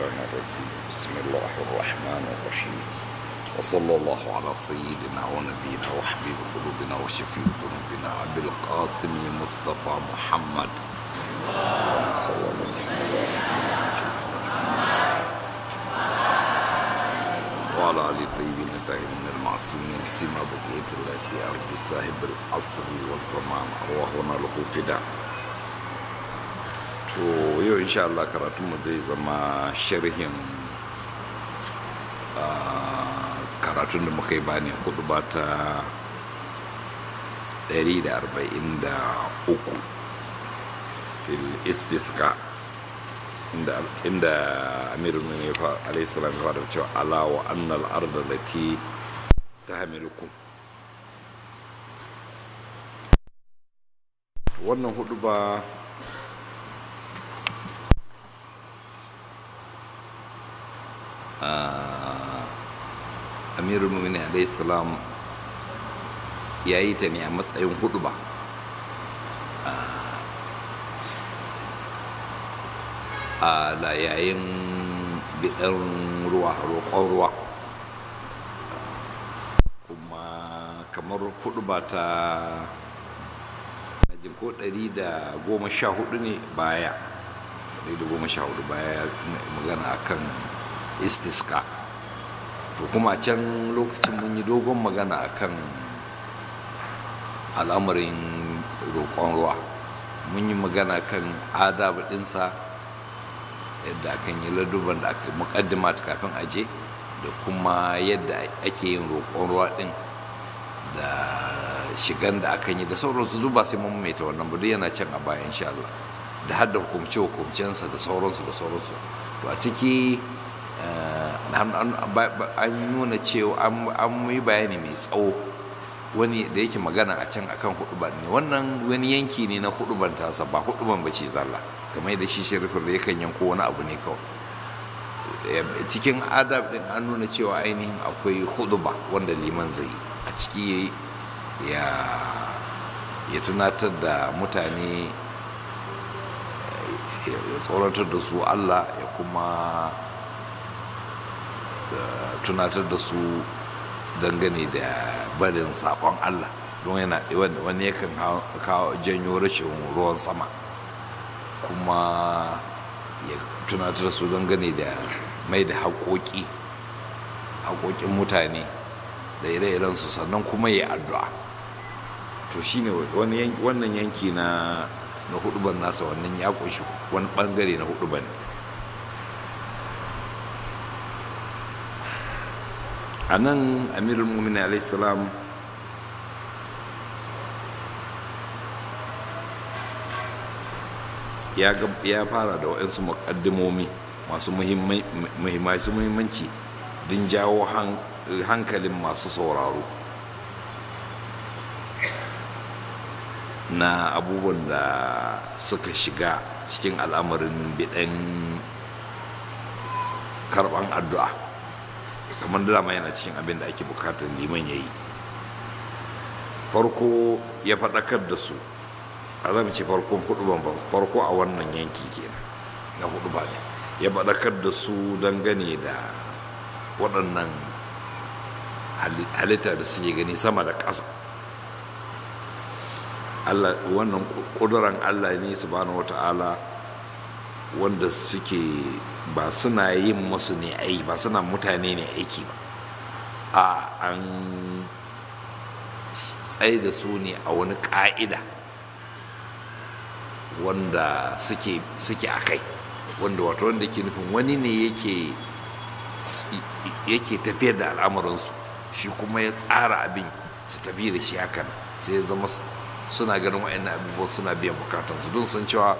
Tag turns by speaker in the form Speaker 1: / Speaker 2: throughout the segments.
Speaker 1: الشيطان الرجيم بسم الله الرحمن الرحيم وصلى الله على سيدنا ونبينا وحبيب قلوبنا وشفيع ذنوبنا أبي القاسم مصطفى محمد صلى الله عليه وسلم وعلى آل الطيبين الطاهرين المعصومين سيما بقية التي أرض صاحب العصر والزمان أرواحنا له فداء to yau insha Allah karatunmu zai zama sharhin karatun da muka yi bani hudu ba ta 143 fil istiska inda amirul ne alaihissalam ya fara cewa ala wa annal arda lati ta hamilukum wannan hudu ba amirul mumini salam ya yi ta ne a matsayin hudu ba a yayin bidan ruwa roƙon ruwa kuma kamar hudu ba ta jin ko ɗari da goma sha hudu ne baya ɗari da goma sha hudu baya magana akan istiska to kuma can lokacin mun yi dogon magana akan al'amarin roƙon ruwa mun yi magana kan adabu ɗinsa yadda akan yi laduban da aka muƙaddima ta kafin aje da kuma yadda ake yin roƙon ruwa ɗin da shigan da akan yi da sauransu duk ba sai mun mai ta wannan ba yana can a baya insha Allah da hadda hukumce hukumcensa da sauransu da sauransu to a ciki an nuna cewa an yi bayani mai tsawo wani da yake magana a can akan huduban ne wannan wani yanki ne na huduban tasa ba huduban ba ce zalla kamar da shi sharifin da yakan yanko wani abu ne kawai cikin adab din an nuna cewa ainihin akwai huduba wanda liman zai yi a ciki ya ya tunatar da mutane ya tsoratar da su allah ya kuma tunatar da su dangane da barin sabon Allah don yana wani yakan kawo janyo rashin ruwan sama kuma ya tunatar da su dangane da mai da haƙoƙi haƙoƙin mutane da ire su sannan kuma ya addu'a to shine wannan yanki na na huduban nasa wannan ya kunshi wani bangare na huduban ne a nan amirul mumin salam ya fara da waɗansu muƙaddimomi masu muhimmanci don jawo hankalin masu sauraro na abubuwan da suka shiga cikin al'amarin biɗan karɓan addu'a kamar dama yana cikin abin da ake bukatar liman ya yi farko ya faɗakar da su a zama ce farkon hudu ban farko a wannan yanki kenan na hudu ba ne ya faɗakar da su dangane da waɗannan halitta da suke gani sama da ƙasa Allah wannan ƙuduran Allah ne subhanahu wata'ala wanda suke ba suna yin masu ne aiki ba suna mutane ne aiki ba a an tsaye da su ne a wani ƙa'ida wanda suke a kai wanda wato wanda ke nufin wani ne yake yake tafiyar da al'amuransu shi kuma ya tsara abin su tafi da shi hakan sai ya zama suna ganin wa'annan abubuwan suna biyan bukatansu don san cewa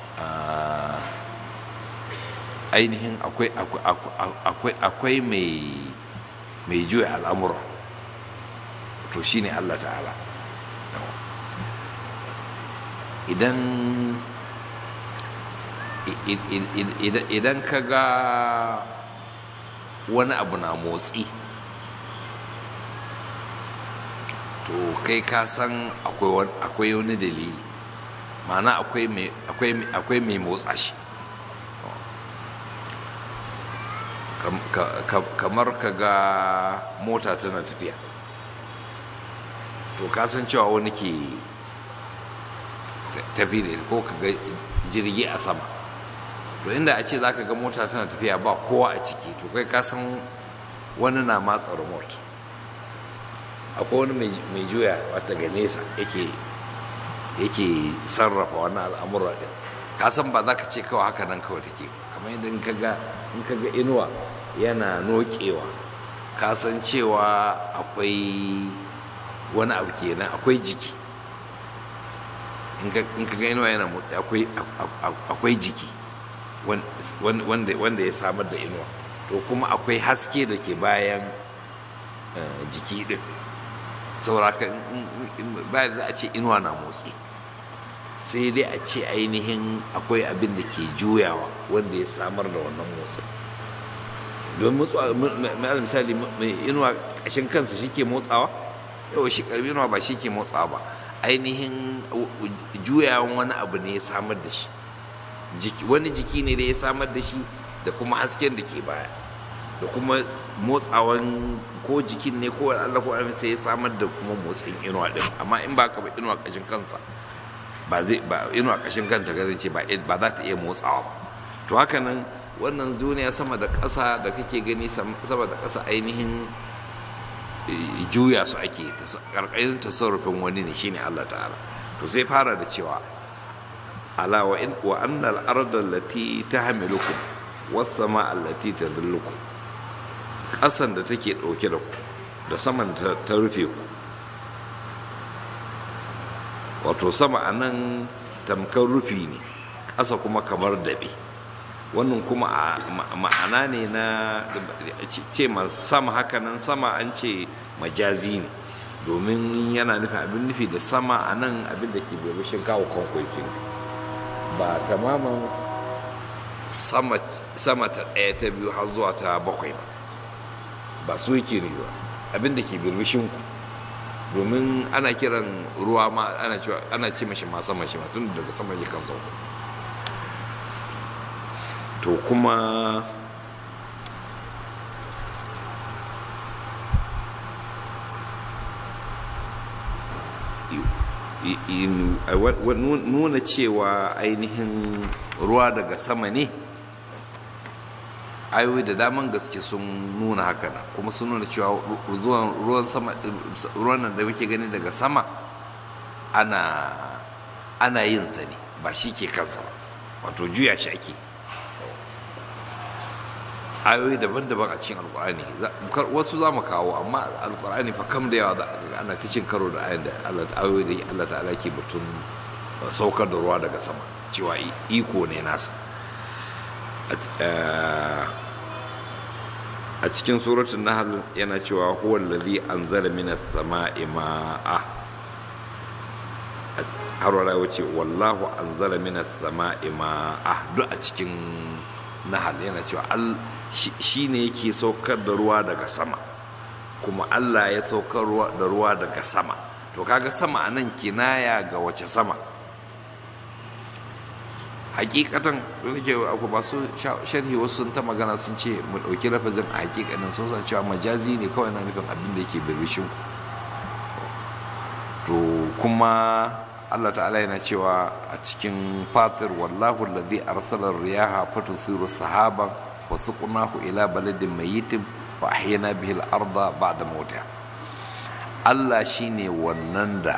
Speaker 1: ainihin akwai mai juya al'amura to shi ne allah ta'ala idan idan ka ga wani abu na motsi to kai ka san akwai wani dalili ma'ana akwai mai motsa shi kamar ka ga mota tana tafiya to kasan cewa wani ke tafi da ko ka ga jirgi a sama to inda a ce za ka ga mota tana tafiya ba kowa a ciki to kai kasan wani na matsa remote akwai wani mai juya wata ga nesa yake yake sarrafa wannan al'amura din kasan ba za ka ce kawai haka nan kawai take kamar yadda in ka ga inuwa yana nokewa kasan cewa akwai wani abu kenan akwai jiki in ka ga inuwa yana motsi akwai jiki wanda ya samar da inuwa to kuma akwai haske da ke bayan jiki din sauraka bayan za a ce inuwa na motsi sai dai a ce ainihin akwai abin da ke juyawa wanda ya samar da wannan motsin don motsawa misali mai inuwa ƙashin kansa shi ke motsawa yau shi karbi inuwa ba shi ke motsawa ba ainihin juyawan wani abu ne ya samar da shi wani jiki ne da ya samar da shi da kuma hasken da ke baya da kuma motsawan ko jikin ne ko Allah ko sai ya samar da kuma motsin inuwa din amma in ba ka ba inuwa ƙashin kansa ba zai ba inuwa ƙashin kanta ga ce ba za ta iya motsawa ba to haka nan wannan duniya sama da ƙasa da kake gani sama da ƙasa ainihin juya su ake ƙarƙarin tasarrufin wani ne shine Allah ta'ala to sai fara da cewa ala wa in wa annal arda allati tahmilukum was sama allati tadullukum ƙasan da take ɗauke da ku da saman ta rufe ku wato sama a nan tamkar rufi ne ƙasa kuma kamar daɓe wannan kuma ma'ana ne na ce sama haka nan sama an ce majazi ne domin yana nufin abin nufi da sama a nan abin da ke bebishin kawo kwankwaiki ba tamaman sama ta ɗaya ta biyu har zuwa ta bakwai ba ba su yake ne ba abin da ke birbishin ku domin ana kiran ruwa ma ana cewa ana ce mashi ma sama shi ma tun daga sama ya kan sauko to kuma nuna cewa ainihin ruwa daga sama ne ayoyi da daman gaske sun nuna haka nan kuma sun nuna cewa ruwan sama ruwan nan da muke gani daga sama ana ana yin sa ne ba shi ke kansa ba wato juya shi ake ayoyi daban-daban a cikin alkur'ani wasu za mu kawo amma alkur'ani fa kam da yawa ana ta cin karo da ayoyi da ayoyi da Allah ta'ala ke batun saukar da ruwa daga sama cewa iko ne nasa a cikin suratun nahl yana cewa huwa allazi anzala minas sama'i ma'a har wala wuce wallahu anzala minas sama'i ma'a duk a cikin nahl yana cewa shi ne yake saukar da ruwa daga sama kuma Allah ya saukar da ruwa daga sama to kaga sama a nan kinaya ga wace sama hakikatan nake akwai masu sharhi wasu sun ta magana sun ce mu ɗauki lafazin a hakikanin sun san cewa majazi ne kawai na nufin abin da yake birbishin to kuma Allah ta'ala yana cewa a cikin fatir wallahu alladhi arsala riyaha fatuthiru sahaban wa suqnahu ila baladin mayyitin wa ahyana bihi al-arda ba'da mawtiha Allah shine wannan da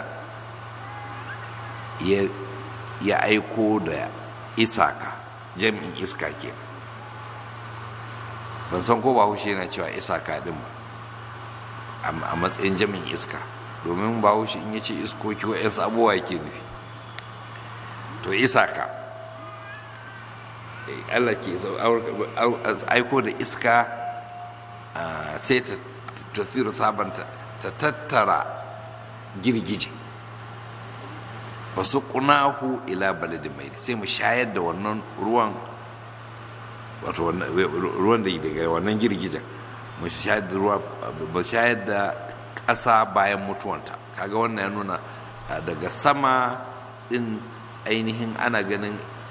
Speaker 1: ya aiko da isaka jami'in iska ke ban san ko bahaushe yana cewa isaka din ba a matsayin jami'in iska domin bahaushe in ya ce iskoki wa'yansu abubuwa yake nufi to isaka allah ke aiko da iska sai ta tafiru sabanta ta tattara girgije ba su kunahu ila baladin mai sai mu shayar da wannan ruwan wato ruwan da daga wannan girgijen mu shayar da ruwa ba shayar da ƙasa bayan mutuwanta kaga wannan ya nuna daga sama din ainihin ana ganin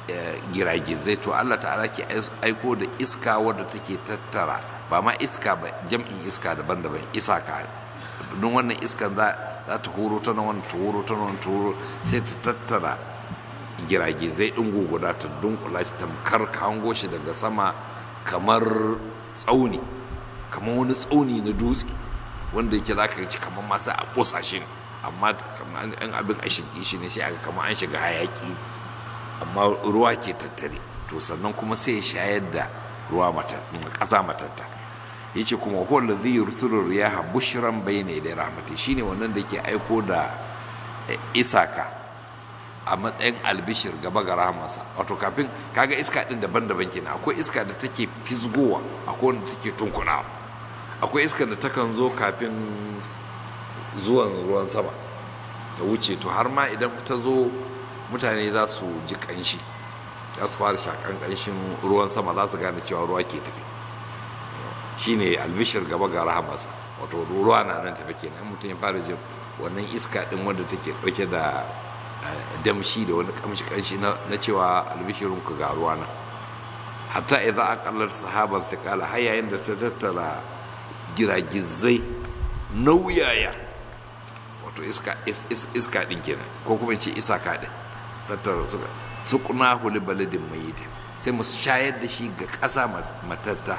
Speaker 1: giragizai to Allah ta'ala ke aiko da iska wadda take tattara ba ma iska ba jam'in iska daban-daban isaka don wannan iskan za ta horo ta nan ta horo ta nan ta horo sai ta tattara giragizai ɗin guguda ta dunkula shi tamkar ka hango shi daga sama kamar tsauni kamar wani tsauni na dutse wanda yake za ka ci kamar masu a ƙosa shi ne amma kamar an abin a shirki shi ne sai aka kamar an shiga hayaki amma ruwa ke tattare to sannan kuma sai ya shayar da ruwa ƙasa matatta ya ce kuma huwa zai yurtulu riyaha bushran bayna da rahmati shine wannan da ke aiko da isaka a matsayin albishir gaba ga rahamarsa wato kafin kaga iska din daban-daban kenan akwai iska da take fisgowa akwai wanda take tunkunawa akwai iska da takan zo kafin zuwan ruwan sama ta wuce to har ma idan ta zo mutane za su ji kanshi za su fara shakan kanshin ruwan sama za su gane cewa ruwa ke tafi shine albishir gaba ga rahamarsa wato ruwa na nan tafi kenan mutum ya fara jin wannan iska din wanda take dauke da damshi da wani kamshi kanshi na cewa albishirin ku ga ruwa nan hatta idza aqallat sahaban thiqala har yayin da ta tattara giragizai nauyaya wato iska iska din kenan ko kuma ce isaka din tattara suka suqna hul baladin mayyit sai mu shayar da shi ga ƙasa matatta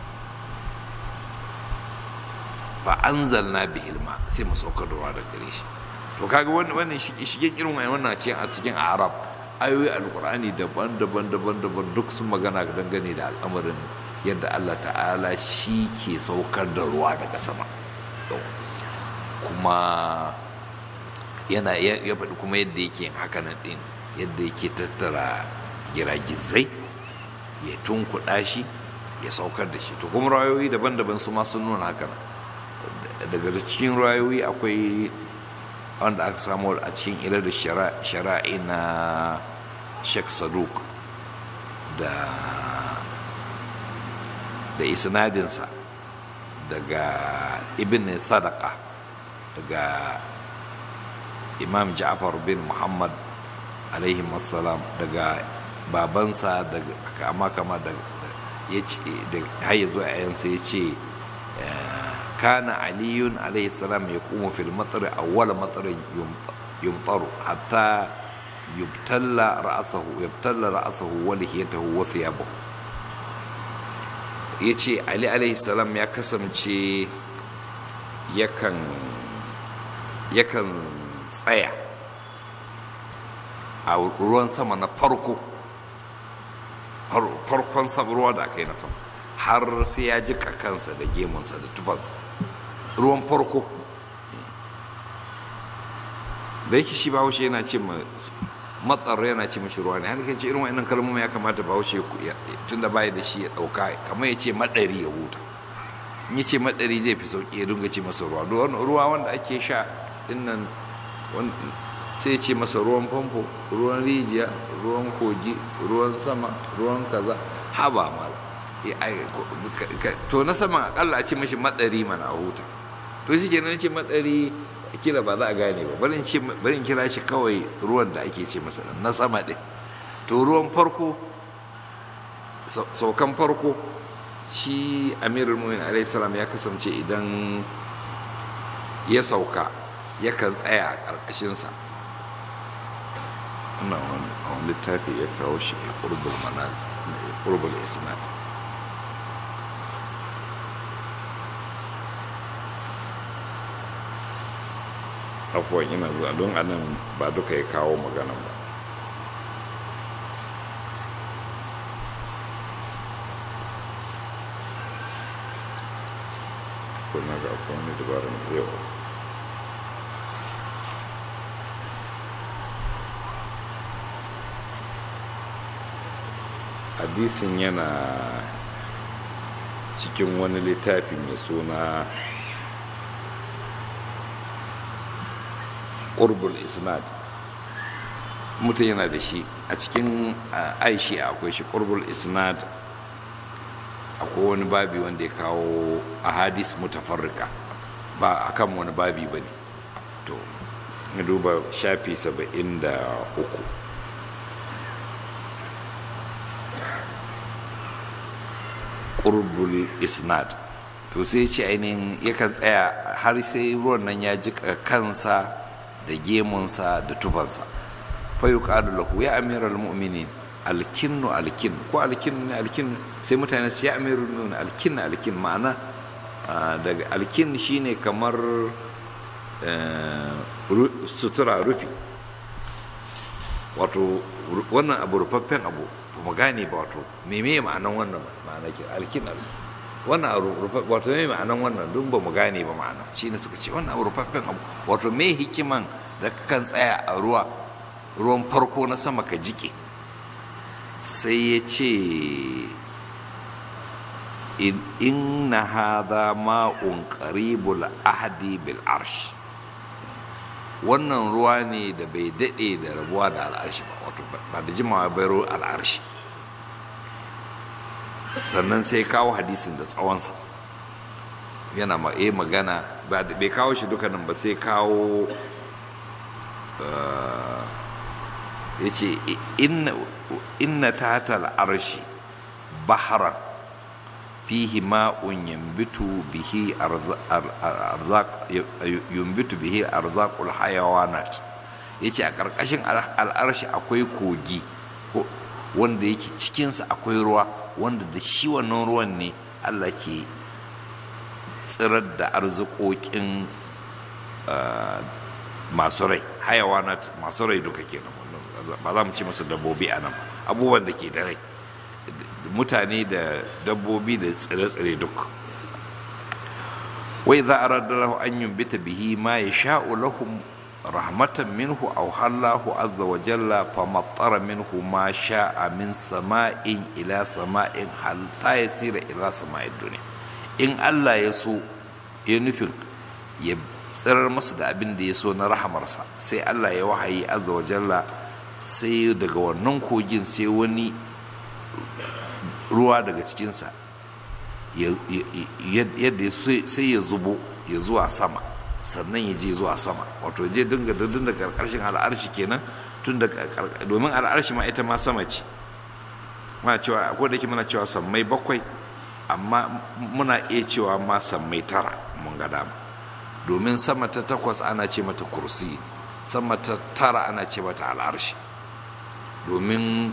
Speaker 1: fa anzalna bihil ma sai mu saukar da ruwa daga gare shi to kaga wannan shigen irin wannan ce a cikin arab ayoyi alkur'ani daban-daban daban-daban duk sun magana dangane da al'amarin yadda allah ta'ala shi ke saukar da ruwa daga sama kuma yana ya faɗi kuma yadda yake yin hakanan ɗin yadda yake tattara giragizai ya tunkuɗa shi ya saukar da shi to kuma rayoyi daban-daban su ma sun nuna hakanan daga cikin rayoyi akwai wanda aka samu a cikin ilar da shara'i na sheikh saduk da da isnadinsa daga ibn sadaka daga imam ja'far bin muhammad alaihi salam daga babansa daga kama kama da ya ce da har zuwa yayansa ya ce كان علي عليه السلام يقوم في المطر أول مطر يمطر حتى يبتل رأسه يبتل رأسه ولحيته وثيابه yace ali alaihi salam ya kasance yakan yakan tsaya a ruwan sama na farko farkon ruwa da aka yi na sama har sai ya jika kansa da gemunsa da tufansa ruwan farko da yake shi bahaushe yana ce matsar yana ce mashi ruwa ne har ce irin wa'annan kalmomi ya kamata bahaushe tun da baya da shi ya ɗauka kamar ya ce maɗari ya huta in ya ce maɗari zai fi sauƙi ya dinga ce masa ruwa ruwa wanda ake sha dinnan sai ya ce masa ruwan famfo ruwan rijiya ruwan kogi ruwan sama ruwan kaza haba mala to na saman akalla a ce mashi matsari mana a huta to shi kenan ce matsari kila ba za a gane ba bari ce bari kira shi kawai ruwan da ake ce masa na sama ɗin to ruwan farko saukan farko shi amirul mu'min alaihi salam ya kasance idan ya sauka yakan tsaya a ƙarƙashinsa wannan wani littafi ya kawo shi a ƙurbul manaz ƙurbul isnad afuwan ina zuwa don anan ba duka ya kawo magana ba kuna ga akwai wani dabarun yau hadisin yana cikin wani littafi mai suna ƙurbul isnad mutum yana da shi a cikin aishi akwai shi ƙurbul isnad akwai wani babi wanda ya kawo a hadis mutafarrika ba a kan wani babi ba ne to na duba shafi saba'in da uku qurbul isnad to sai ce ainihin yakan tsaya har sai ruwan nan ya jika kansa da gemunsa da tufansa fa yuqalu lahu ya amiral mu'minin alkinnu alkin ko alkin ne alkin sai mutane su ya amiral mu'minin alkin alkin ma'ana daga alkin shine kamar sutura rufi wato wannan abu rufaffen abu ba mu gane ba wato me me ma'anan wannan ma'ana ke alkin wannan abu wato me ma'anan wannan duk ba mu gane ba ma'ana shine suka ce wannan abu rufaffen abu wato me hikiman da kan tsaya a ruwa ruwan farko na sama ka jike sai ya ce inna hadha ma'un qaribul ahdi bil arsh wannan ruwa ne da bai daɗe da rabuwa da al'arshi ba wato ba da jimawa bai ruwa al'arshi sannan sai kawo hadisin da tsawonsa yana ma eh magana bai kawo shi dukkanin ba sai kawo ya ce inna ta al'arshi baharan fihi ma'un yambitu bihi arzaq yumbitu bihi arzaqul hayawanat yace a karkashin al'arshi akwai kogi wanda yake cikinsa akwai ruwa wanda da shi wannan ruwan ne Allah ke tsirar da arzikokin masu rai hayawanat masu rai duka kenan ba za mu ci musu dabbobi a nan abubuwan da ke da rai mutane da dabbobi da tsire-tsire duk wai za a lahu an yumbita bihi ma ya sha'u lahum rahmatan minhu aw hallahu azza wa jalla fa mattara minhu ma sha'a min sama'in ila sama'in hal ta yasira ila sama'in duniya in Allah ya so ya nufin ya tsirar masu da abin da ya so na rahamarsa sai Allah ya wahayi azza wa jalla sai daga wannan kogin sai wani ruwa daga cikinsa yadda sai ya zubo ya zuwa sama sannan ya je zuwa sama wato je dinga dindin da karkashin al'arshi kenan tun da domin al'arshi ma ita ma sama ce muna cewa ko da ke muna cewa sammai bakwai amma muna iya cewa ma sammai tara mun ga dama domin sama ta takwas ana ce mata kursi sama ta tara ana ce mata al'arshi domin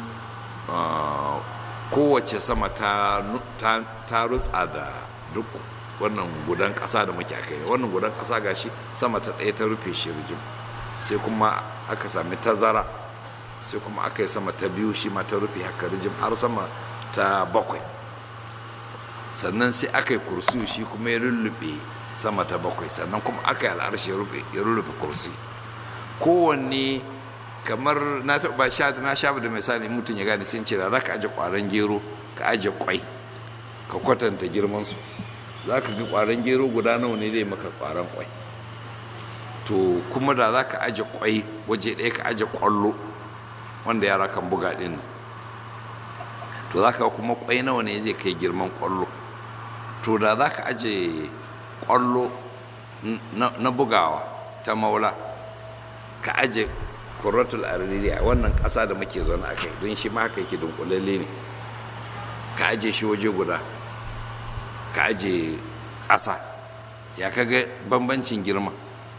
Speaker 1: kowace sama ta rutsa da duk wannan gudan ƙasa da muke aka yi wannan gudan ƙasa gashi sama ta ɗaya ta rufe shi rijim sai kuma aka sami tazara sai kuma aka yi sama ta biyu shi ma ta rufe haka rijim har sama ta bakwai sannan sai aka yi kursi shi kuma ya rullube sama ta bakwai sannan kuma aka yi al'arshi ya rullube kursi kowanne kamar na taɓa sha na sha da misali mutum ya gane sun ce da za ka aje ƙwaron gero ka aje kwai ka kwatanta girman su za ka ga ƙwaron gero guda nawa ne zai maka ƙwaron kwai to kuma da za ka aje kwai waje ɗaya ka aje ƙwallo wanda yara kan buga ɗin nan to za ka kuma kwai nawa ne zai kai girman ƙwallo to da za ka aje ƙwallo na bugawa ta maula ka aje kurratul aririya wannan ƙasa da muke zaune a kai don shi ma haka yake dunkulalle ne ka aje shi waje guda ka aje ƙasa ya kaga bambancin girma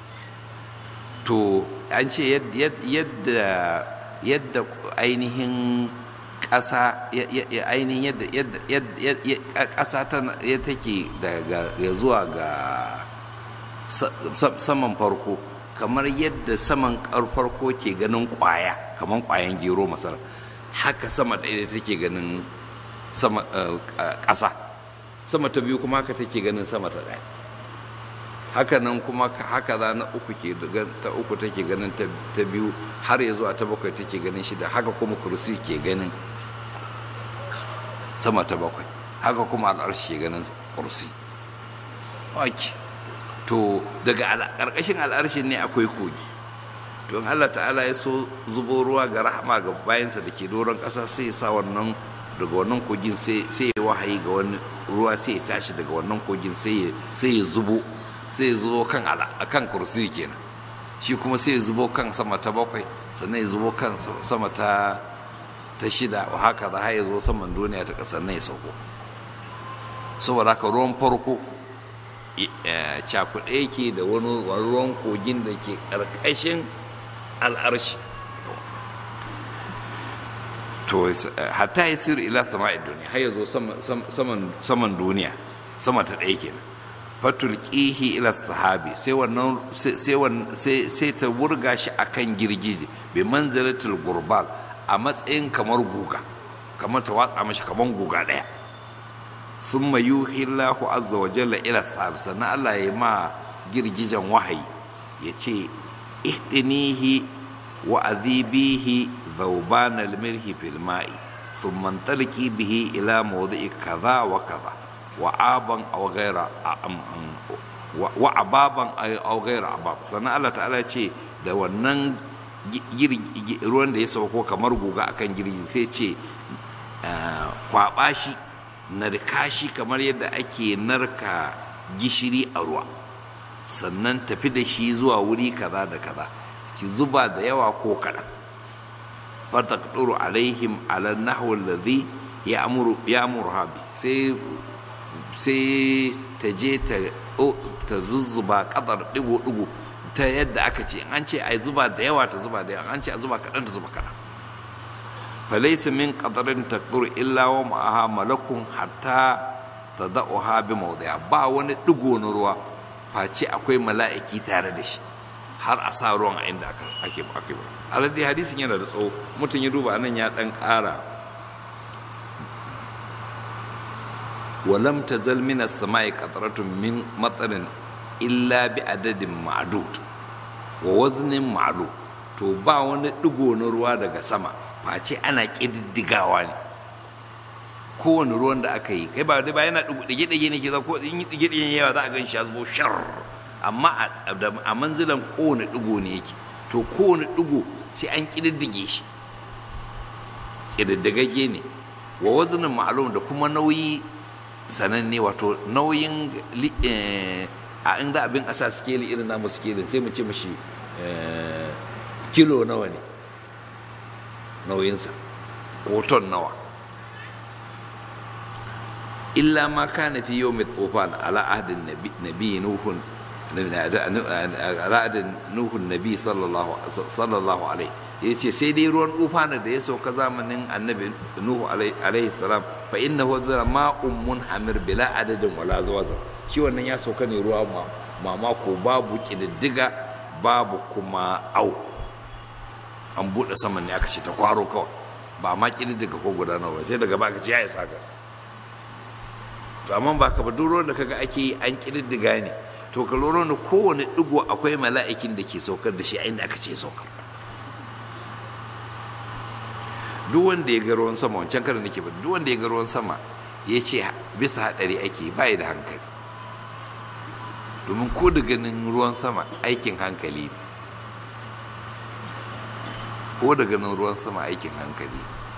Speaker 1: to an ce yadda yadda ainihin ƙasa ainihin yadda ƙasa ta take daga zuwa ga saman farko kamar yadda saman farko ke ganin kwaya kamar kwayan gero masar haka sama ɗaya take ganin sama ƙasa sama ta biyu kuma haka take ganin sama ta ɗaya haka nan kuma haka za na uku ke ta uku take ganin ta biyu har ya zuwa ta bakwai take ganin shida haka kuma kursi ke ganin sama ta bakwai haka kuma al'arshi ke ganin kursi to daga ƙarƙashin al'arshin ne akwai kogi to in allah ta'ala ya so zubo ruwa ga rahama ga bayansa da ke doron ƙasa sai sa wannan daga wannan kogin sai ya wahayi ga wani ruwa sai ya tashi daga wannan kogin sai ya zubo sai ya zubo kan kan kursi kenan shi kuma sai ya zubo kan sama ta bakwai sannan ya zubo kan sama ta ta shida wa haka za ya zo saman duniya ta ƙasar nan ya sauko saboda haka ruwan farko cakuɗe yake da wani ruwan kogin da ke ƙarƙashin al'arshi to hatta ya sir ila sama'id duniya har ya zo saman duniya sama ta ɗaya kenan fatul ƙihi ila sahabi sai wannan sai ta wurga shi akan girgije bi manzilatul gurbal a matsayin kamar guga kamar ta watsa mashi kamar guga ɗaya sun mayu hillahu azza wa jalla ila sahabi sannan Allah ya ma girgijen wahayi ya ce ihdinihi wa azibihi ذوبان الملح في الماء ثم انطلقي به إلى موضع كذا وكذا وعابا أو غير وعبابا أو غير عباب sannan Allah ta'ala ce da wannan ruwan da ya sauko kamar guga akan girgi sai ce kwaba shi narka shi kamar yadda ake narka gishiri a ruwa sannan tafi da shi zuwa wuri kaza da kaza ki zuba da yawa ko kaɗan فتقدر عليهم على النحو الذي يأمر يأمرها به سي سي تجي تززبا قدر دغو دغو ta yadda aka ce an ce ai zuba da yawa ta zuba da yawa an ce a zuba kaɗan ta zuba kaɗan falaysa min qadarin taqdur illa wa ma'aha malakun hatta tada'uha bi mawdi'a ba wani digo na ruwa face akwai mala'iki tare da shi har a sa ruwan a inda ake ake ba alade hadisin yana da tsawo mutum ya duba nan ya dan ƙara walam tazal min as-sama'i qatratun min matarin illa bi adadin ma'dud wa waznin ma'lum to ba wani digo na ruwa daga sama face ana kididdigawa ne kowane ruwan da aka yi kai ba ba yana dige-dige ne ke za ko in yi dige-dige yawa za a gan shi ya zubo shar amma a manzilan kowane digo ne yake to kowane digo sai an ƙididdige shi ƙididdigagge ne wa wazanin ma'alum da kuma nauyi sananne wato nauyin a inda abin asa skeli irin namu skeli sai mu ce mashi kilo nawa ne nauyinsa ko ton nawa illa ma kana fi yawmi tufan ala ahdin nabi nuhun ra'adin nuhun nabi sallallahu alaihi ya ce sai dai ruwan tufana da ya sauka zamanin annabi nuhu alaihi salam fa inna huwa zara ma'un munhamir bila adadin wala zawaza shi wannan ya sauka ne ruwa mamako babu kididdiga babu kuma au an buɗe saman ne aka ce ta kwaro kawai ba ma kididdiga ko gudanarwa sai daga ba ka ce ya isa ka to amma ba ka ba duk ruwan da kaga ake yi an kididdiga ne to ka lura da kowane digo akwai mala'ikin da ke saukar da shi a inda aka ce saukar duk wanda ya ga ruwan sama wancan karin nake ba duk wanda ya ga ruwan sama ya ce bisa hadari ake ba da hankali domin ko da ganin ruwan sama aikin hankali ne ko da ganin ruwan sama aikin hankali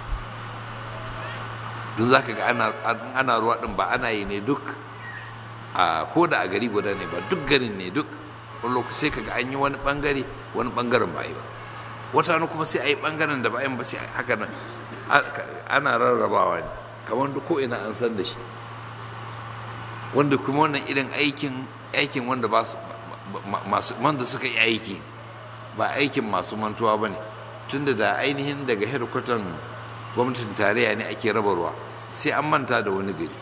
Speaker 1: don za ka ga ana ruwa din ba ana yi ne duk ko da a gari guda ne ba duk garin ne duk wani lokaci sai ka ga an yi wani bangare wani bangaren ba yi ba wata wani kuma sai a yi bangaren da ba yi ba sai haka nan ana rarrabawa ne kamar duk ko ina an san da shi wanda kuma wannan irin aikin aikin wanda ba su masu wanda suka yi aiki ba aikin masu mantuwa ba ne tunda da ainihin daga hedkwatan gwamnatin tarayya ne ake raba ruwa sai an manta da wani gari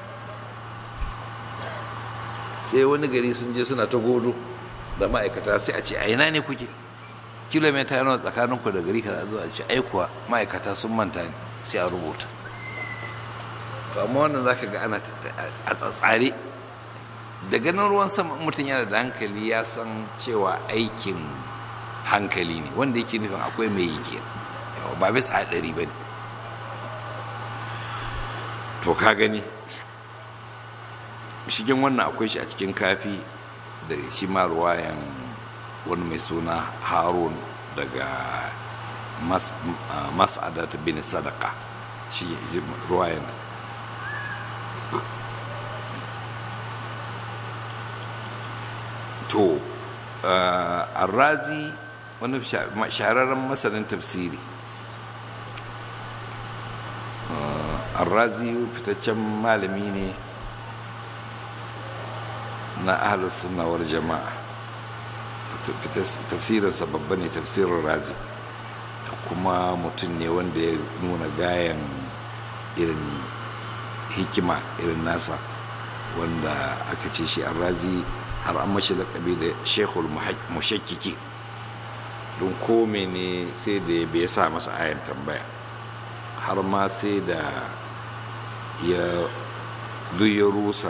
Speaker 1: sai wani gari sun je suna ta godo da ma'aikata sai a ce a ina ne kuke kilomita nawa tsakanin ku da gari kaza zuwa ce ai kuwa ma'aikata sun manta ne sai a rubuta to amma wannan zaka ga ana a tsatsare da ganin ruwan sama mutum yana da hankali ya san cewa aikin hankali ne wanda yake nufin akwai mai yi kenan ba bisa haɗari ba ne to ka gani shigen wannan akwai shi a cikin kafi da shi ma ruwayan wani mai suna harun daga mas'adat bin sadaka shi ruwayan to arrazi wani shahararren masanin tafsiri arrazi fitaccen malami ne na ahalus sunnawar jama'a tafsirinsa babba ne tafsirin razi kuma mutum ne wanda ya nuna gayan irin hikima irin nasa wanda aka ce shi razi har an mashi lakabi da shekul mushakkiki don kome ne sai da bai sa masa ayan tambaya har ma sai da ya duk ya rusa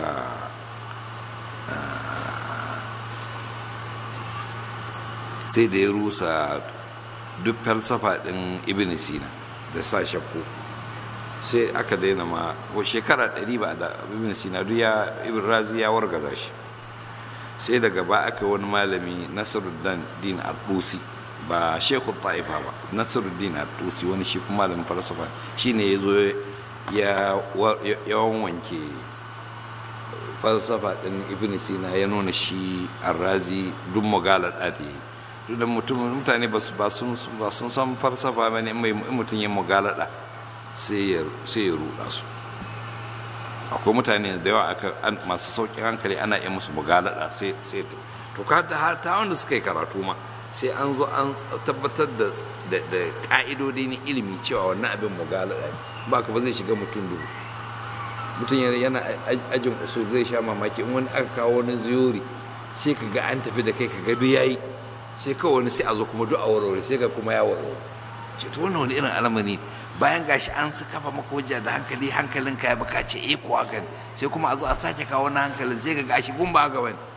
Speaker 1: sai da ya rusa duk falsafa ɗin ibn sina da sa shakku sai aka daina ma ko shekara ɗari ba da ibn sina duk ya ibn razi ya wargaza shi sai daga ba aka wani malami nasiruddin din al-dusi ba shekhu ta'ifa ba nasiruddin al-dusi wani shi kuma malamin falsafa shine ya zo ya wanke falsafa ɗin ibn sina ya nuna shi arrazi duk magala ɗadi duk da mutane ba sun san falsafa ba ne mai mutum ya magalada sai ya ruɗa su akwai mutane da yawa masu sauƙin hankali ana yi musu magalada sai to ka da ta wanda suka yi karatu ma sai an zo an tabbatar da ƙa'idodi na ilimi cewa wannan abin magalada ba ka ba zai shiga mutum dubu mutum yana ajin usul zai sha mamaki in wani aka kawo wani ziyori sai ka ga an tafi da kai ka ga duk yayi sai kawai wani sai a zo kuma duk a warware sai ga kuma ya warware ce to wannan wani irin alamari bayan gashi an su kafa maka hujja da hankali hankalin ka ya baka ce eh ko haka ne sai kuma a zo a sake kawo wani hankalin sai ga gashi gun ba haka bane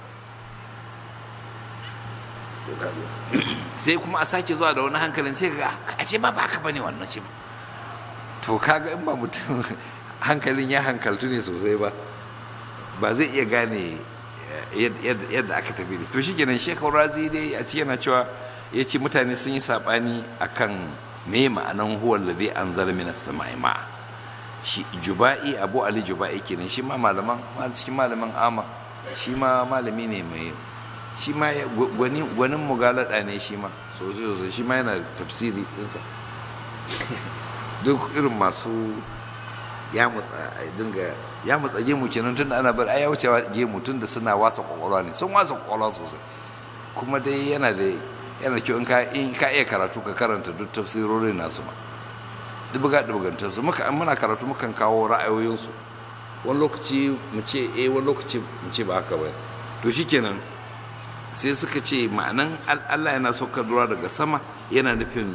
Speaker 1: sai kuma a sake zuwa da wani hankalin sai ga a ce ba ba haka bane wannan ce to kaga in ba mutum hankalin ya hankaltu ne sosai ba ba zai iya gane yadda aka tafi da to shi kenan shekau razi dai a ci yana cewa ya ce mutane sun yi saɓani a kan me ma'anan huwar da zai an zara mina sama'i ma shi juba'i abu ali juba'i kenan shi ma malaman cikin malaman ama shi ma malami ne mai shi ma gwanin mugalada ne shi ma sosai sosai shi ma yana tafsiri ɗinsa duk irin masu ya matsa dinga ya matsa gemu kenan tun ana bar ai ya wuce gemu tun da suna wasa kwakwalwa ne sun wasa kwakwalwa sosai kuma dai yana da yana da kyau in ka in ka iya karatu ka karanta duk tafsirorin nasu ma dubuga dubugan tafsir muka muna karatu mukan kawo ra'ayoyinsu wani lokaci mu ce eh wani lokaci mu ce ba haka ba to shikenan sai suka ce ma'anan Allah yana saukar ruwa daga sama yana nufin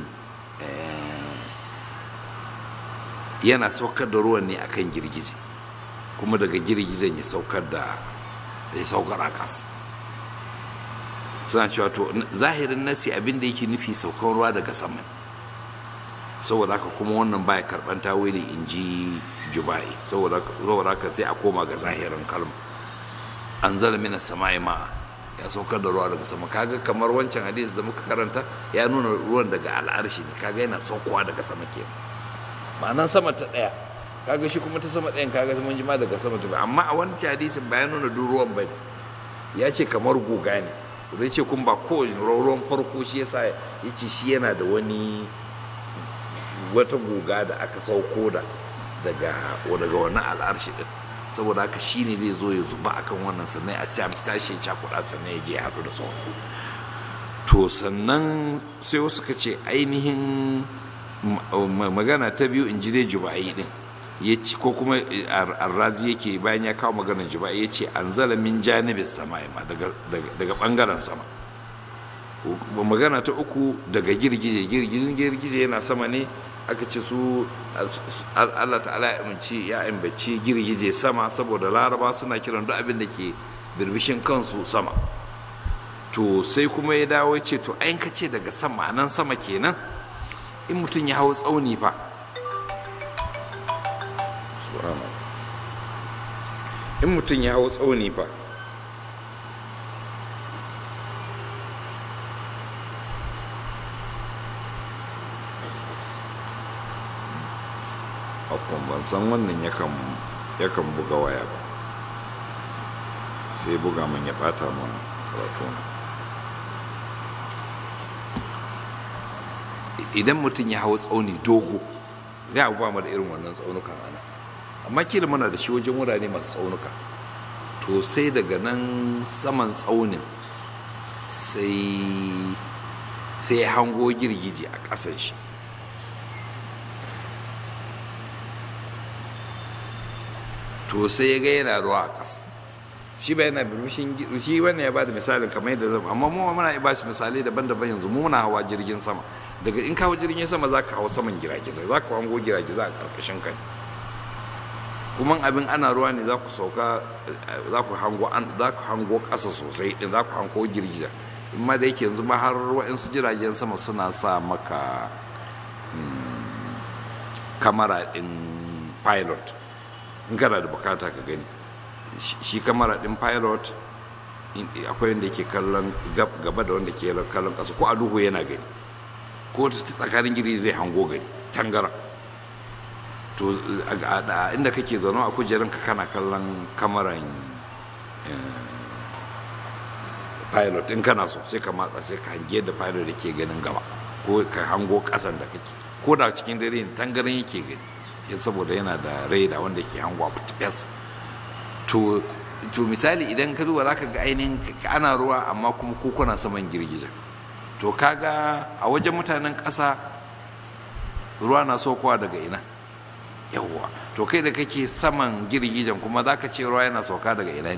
Speaker 1: yana saukar da ruwan ne akan girgije kuma daga girgijen ya saukar da ya saukar a ƙasa suna cewa to zahirin nasi abin da yake nufi saukar ruwa daga sama saboda haka kuma wannan baya karban tawili in ji jubai saboda haka sai a koma ga zahirin kalma an zala mina sama'i ma ya saukar da ruwa daga sama kaga kamar wancan hadis da muka karanta ya nuna ruwan daga al'arshi ne kaga yana saukowa daga sama kenan ma'anan sama ta ɗaya kaga shi kuma ta sama ɗayan kaga mun jima daga sama ta amma a wancan hadisin bayan nuna duk ruwan bai ya ce kamar guga ne zai ce kun ba kowane ruwan farko shi yasa ya ce shi yana da wani wata guga da aka sauko da daga daga wannan al'arshi din saboda haka shi ne zai zo ya zuba akan wannan sannan a sashe cakuɗa sannan ya je ya haɗu da sauran to sannan sai wasu ka ce ainihin magana ta biyu in ji dai juba'i din ya ce ko kuma arrazi yake bayan ya kawo maganar juba'i ya ce an zala min janibin sama ma daga bangaren sama magana ta uku daga girgije girgijin girgije yana sama ne aka ce su allah ta'ala ya amince ya ambaci girgije sama saboda laraba suna kiran duk abin da ke birbishin kansu sama to sai kuma ya dawo ya ce to ayin ka ce daga sama nan sama kenan in mutum ya hau tsauni fa in mutum ya hau tsauni fa akwai ban san wannan yakan buga waya ba sai buga man ya bata man karatu idan mutum ya hau tsauni dogo za a ba mu da irin wannan tsaunukan ana amma kila muna da shi wajen wurare masu tsaunuka to sai daga nan saman tsaunin sai sai ya hango girgije a ƙasan shi to sai ya ga yana ruwa a ƙasa shi ba yana birushin shi wannan ya bada misalin kamar yadda zama amma mu muna ba shi misalai daban-daban yanzu mu muna hawa jirgin sama daga in kawo jirgin sama za ka hau saman giragizai za ka hango giragizai a ƙarƙashin kai kuma abin ana ruwa ne za ku sauka za ku hango za ku hango ƙasa sosai din za ku hango girgiza amma da yake yanzu ma har waɗansu jiragen sama suna sa maka kamara ɗin pilot in kana da bukata ka gani shi kamara ɗin pilot akwai wanda yake kallon gaba da wanda ke kallon ƙasa ko a duhu yana gani ko ta tsakanin giri zai hango gani tangara to inda kake zaune a kujerun ka kana kallon kamaran pilot in kana so sai ka matsa sai ka hange da pilot da ke ganin gaba ko ka hango kasan da kake ko da cikin dare ne tangaran yake gani ya saboda yana da raida wanda ke hango abu fes to to misali idan ka duba zaka ga ainihin ana ruwa amma kuma kuna saman girgiza to kaga a wajen mutanen ƙasa ruwa na saukowa daga ina yawwa to kai da kake saman girgijen kuma za ka ce ruwa yana sauka daga ina ne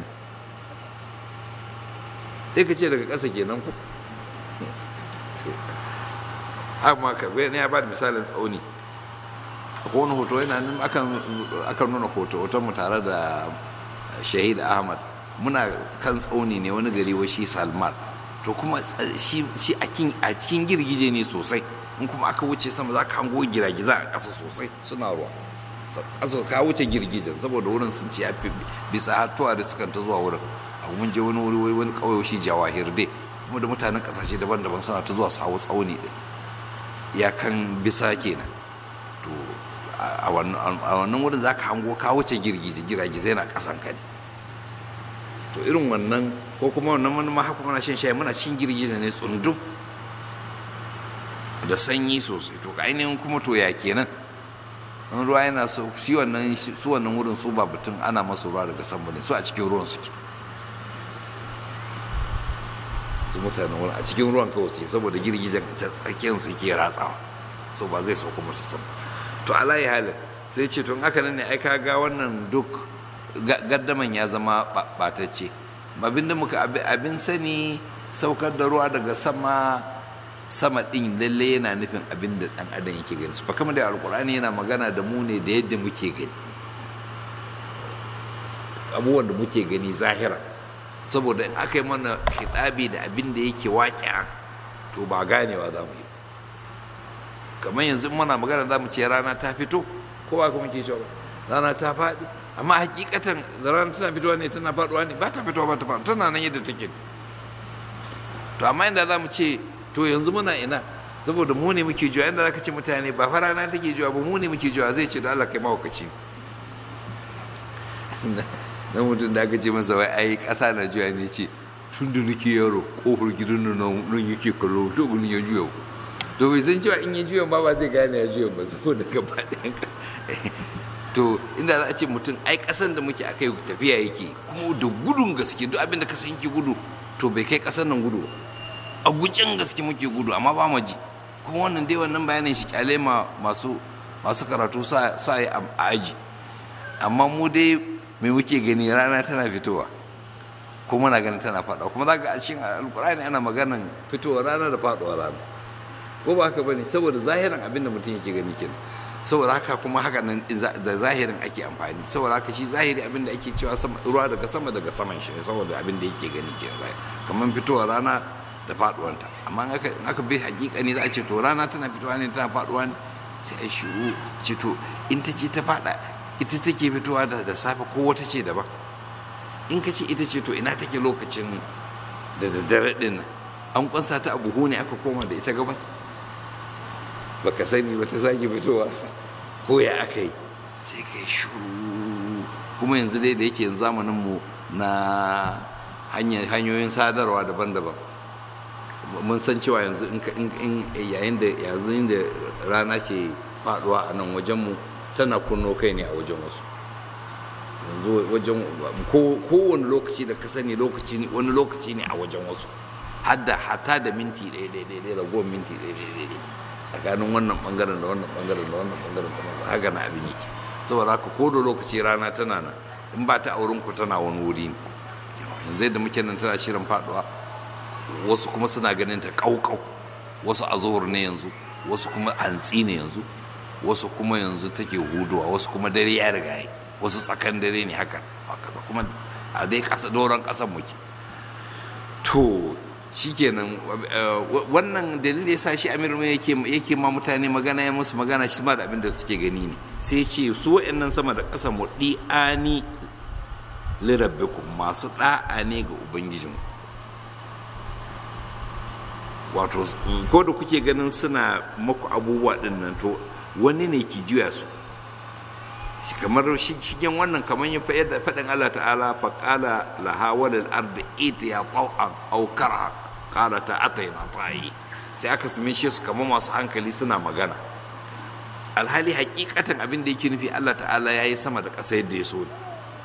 Speaker 1: sai ka ce daga ƙasa kenan ku amma ka ne ya ba da misalin tsauni akwai wani hoto yana nan akan nuna hoto hoton mu tare da shahid ahmad muna kan tsauni ne wani gari wa shi salman to kuma shi a cikin girgije ne sosai in kuma aka wuce sama za ka hango giragiza a ƙasa sosai suna ruwa ƙasa ka wuce girgijen saboda wurin sun ci yafi bisa hatuwa da sukan ta zuwa wurin a mun je wani wuri wani ƙauye shi jawahir dai kuma da mutanen ƙasashe daban-daban suna ta zuwa su hawo tsauni ɗin iyakan bisa kenan to a wannan wurin za ka hango ka wuce girgije giragizai na ƙasan ka ne to irin wannan ko kuma wannan wani ma haka muna shan shayi muna cikin girgiza ne tsundum da sanyi sosai to ainihin kuma to ya kenan in ruwa yana so shi wannan su wannan wurin su ba batun ana masu ruwa daga sama ne su a cikin ruwan suke su mutanen wurin a cikin ruwan kawai suke saboda girgizan tsakiyar su ke ratsawa so ba zai so kuma su sama to alayi halin sai ce tun haka nan ne ai ka ga wannan duk gaddaman ya zama batacce abin da muka abin sani saukar da ruwa daga sama sama din lalle yana nufin abin da dan adam yake gani ba kamar da alkur'ani yana magana da mu ne da yadda muke gani abubuwan da muke gani zahira saboda in aka yi mana hidabi da abin da yake waƙi'a to ba ganewa za mu yi kamar yanzu muna magana za mu ce rana ta fito ko ba kuma ke cewa rana ta faɗi amma hakikatan rana tana fitowa ne tana faɗuwa ne ba ta fitowa ba ta faɗuwa tana nan yadda take to amma inda za mu ce to yanzu muna ina saboda mu ne muke juwa inda za ka ce mutane ba fa rana take juwa ba mu ne muke juwa zai ce da Allah kai mahaukaci na mutum da aka ce masa wai ai ƙasa na juya ne ce tun da nake yaro ƙofar gidan nan nan yake kallo to gunin ya juya to bai san cewa in ya juya ba ba zai gane ya juya ba saboda gaba ɗayan to inda za a ce mutum ai ƙasan da muke akai tafiya yake kuma da gudun gaske duk abin da ka san yake gudu to bai kai ƙasan nan gudu a gucin gaske muke gudu amma ba mu ji kuma wannan dai wannan bayanin shi kyale ma masu masu karatu sa yi a aji amma mu dai mai muke gani rana tana fitowa ko muna ganin tana faɗuwa kuma za ga a cikin alkur'ani ana maganan fitowa rana da faɗuwa rana ko ba haka bane saboda zahirin abin da mutum yake gani kenan saboda haka kuma haka nan da zahirin ake amfani saboda haka shi zahiri abin da ake cewa ruwa daga sama daga saman shi ne saboda abin da yake gani ke zahiri kamar fitowa rana da faɗuwanta amma in aka bi hakika ne za a ce to rana tana fitowa ne tana faɗuwa ne sai a shiru ce to in ta ce ta faɗa ita take fitowa da safe ko wata ce daban in ka ce ita ce to ina take lokacin da daddare din nan an kwansa ta a buhu ne aka koma da ita gabas baka sani ba ta sake fitowa ko ya aka yi sai ka yi shuru kuma yanzu dai da yake yanzu zamanin mu na hanyoyin sadarwa daban-daban mun san cewa yanzu in yayin da yanzu da rana ke faduwa a nan wajenmu tana kunno kai ne a wajen wasu yanzu wajen kowane lokaci da ka sani lokaci ne wani lokaci ne a wajen wasu hadda hata da minti ɗaya ɗaya ɗaya ragowar minti ɗaya ɗaya ɗaya tsakanin wannan bangaren da wannan bangaren da wannan bangaren da wannan haka na abin yake saboda haka ko da lokaci rana tana nan in ba ta auren ku tana wani wuri ne yanzu yadda muke nan tana shirin faduwa wasu kuma suna ganin ta kaukau wasu a zuhur ne yanzu wasu kuma hantsi ne yanzu wasu kuma yanzu take huduwa wasu kuma dare ya riga yi wasu tsakan dare ne haka a kasa kuma a dai kasa doron kasan muke to shikenan wannan dalilin ya sa shi amir yake yake ma mutane magana ya musu magana shi ma da abin da suke gani ne sai ce su wa'annan sama da ƙasa mu di'ani lirabbikum masu da'a ne ga ubangijin wato ko da kuke ganin suna maku abubuwa din nan to wani ne ke juya su kamar shigen wannan kamar yin faɗin Allah ta'ala faƙala laha walil ardi itiya taw'an aw karha qala ta ataina ta'i sai aka same shi su kamar masu hankali suna magana alhali hakikatan abin da yake nufi Allah ta'ala yayi sama da ƙasa yadda ya so ne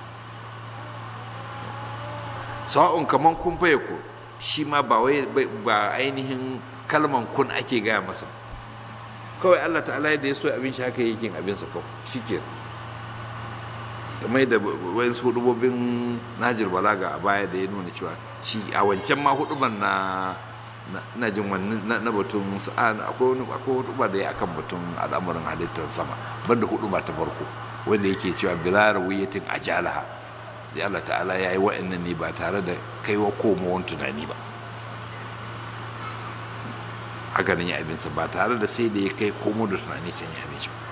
Speaker 1: sawa'un kamar kun faye ku shi ma ba wai ba ainihin kalman kun ake gaya masa kawai Allah ta'ala yadda ya so abin shi haka yake abinsa kawai shikenan kamar da wayan su hudubobin najir balaga a baya da ya nuna cewa shi a wancan ma huduban na na jin wani na batun sa'an akwai wani akwai huduba da ya akan batun al'amuran halittar sama banda huduba ta farko wanda yake cewa bila rawiyatin ajalaha da Allah ta'ala ya yi wa'annan ne ba tare da kaiwa komowan tunani ba haka nan ya abinsa ba tare da sai da ya kai komo da tunani sai ya abinci ba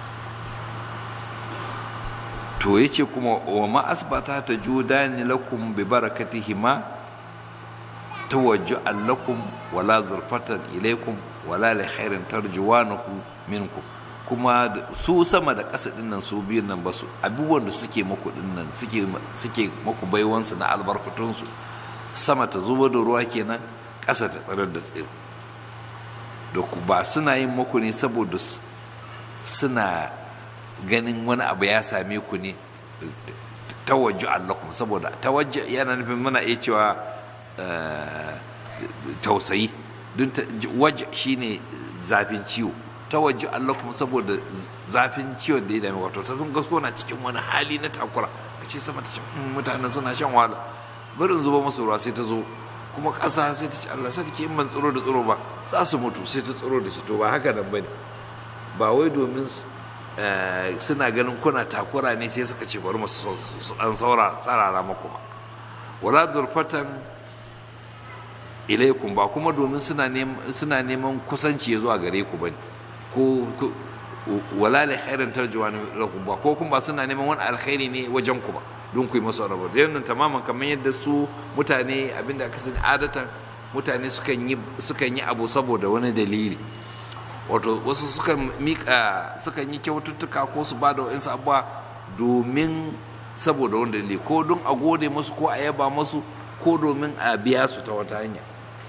Speaker 1: to ya ce kuma wa ma asbata ta judani lakum bi barakatihima tawajju'an lakum wala zurfatan ilaikum wala li khairin tarjuwanahu minkum kuma su sama da ƙasa din nan su biyun nan basu abubuwan da suke muku din nan suke suke muku baiwansu na albarkatunsu sama ta zubo da ruwa kenan ƙasa ta tsarar da tsiro da ku ba suna yin muku ne saboda suna ganin wani abu ya same ku ne tawajju allakum saboda tawajju yana nufin muna iya cewa tausayi don waje shine zafin ciwo tawajju allakum saboda zafin ciwon da ya dame wato ta sun gasko na cikin wani hali na takura ka ce sama ta ce mutanen suna shan wahala barin zuba masu ruwa sai ta zo kuma ƙasa sai ta ce Allah sai take in ban tsiro da tsiro ba za su mutu sai ta tsiro da shi to ba haka nan bane ba wai domin suna ganin kuna takura ne sai suka ce bari mu su dan saura tsarara maku ba wala zurfatan ilaikum ba kuma domin suna neman kusanci ya zuwa gare ku bane ko wala la khairan tarjuwa lakum ba ko kuma ba suna neman wani alkhairi ne wajen ku ba don ku yi masu rabu da yannan tamaman kamar yadda su mutane abinda aka sani adatan mutane sukan yi abu saboda wani dalili wato wasu sukan mika sukan yi kyaututtuka ko su ba da wa'insu abuwa domin saboda wani dalili ko don a gode musu ko a yaba musu ko domin a biya su ta wata hanya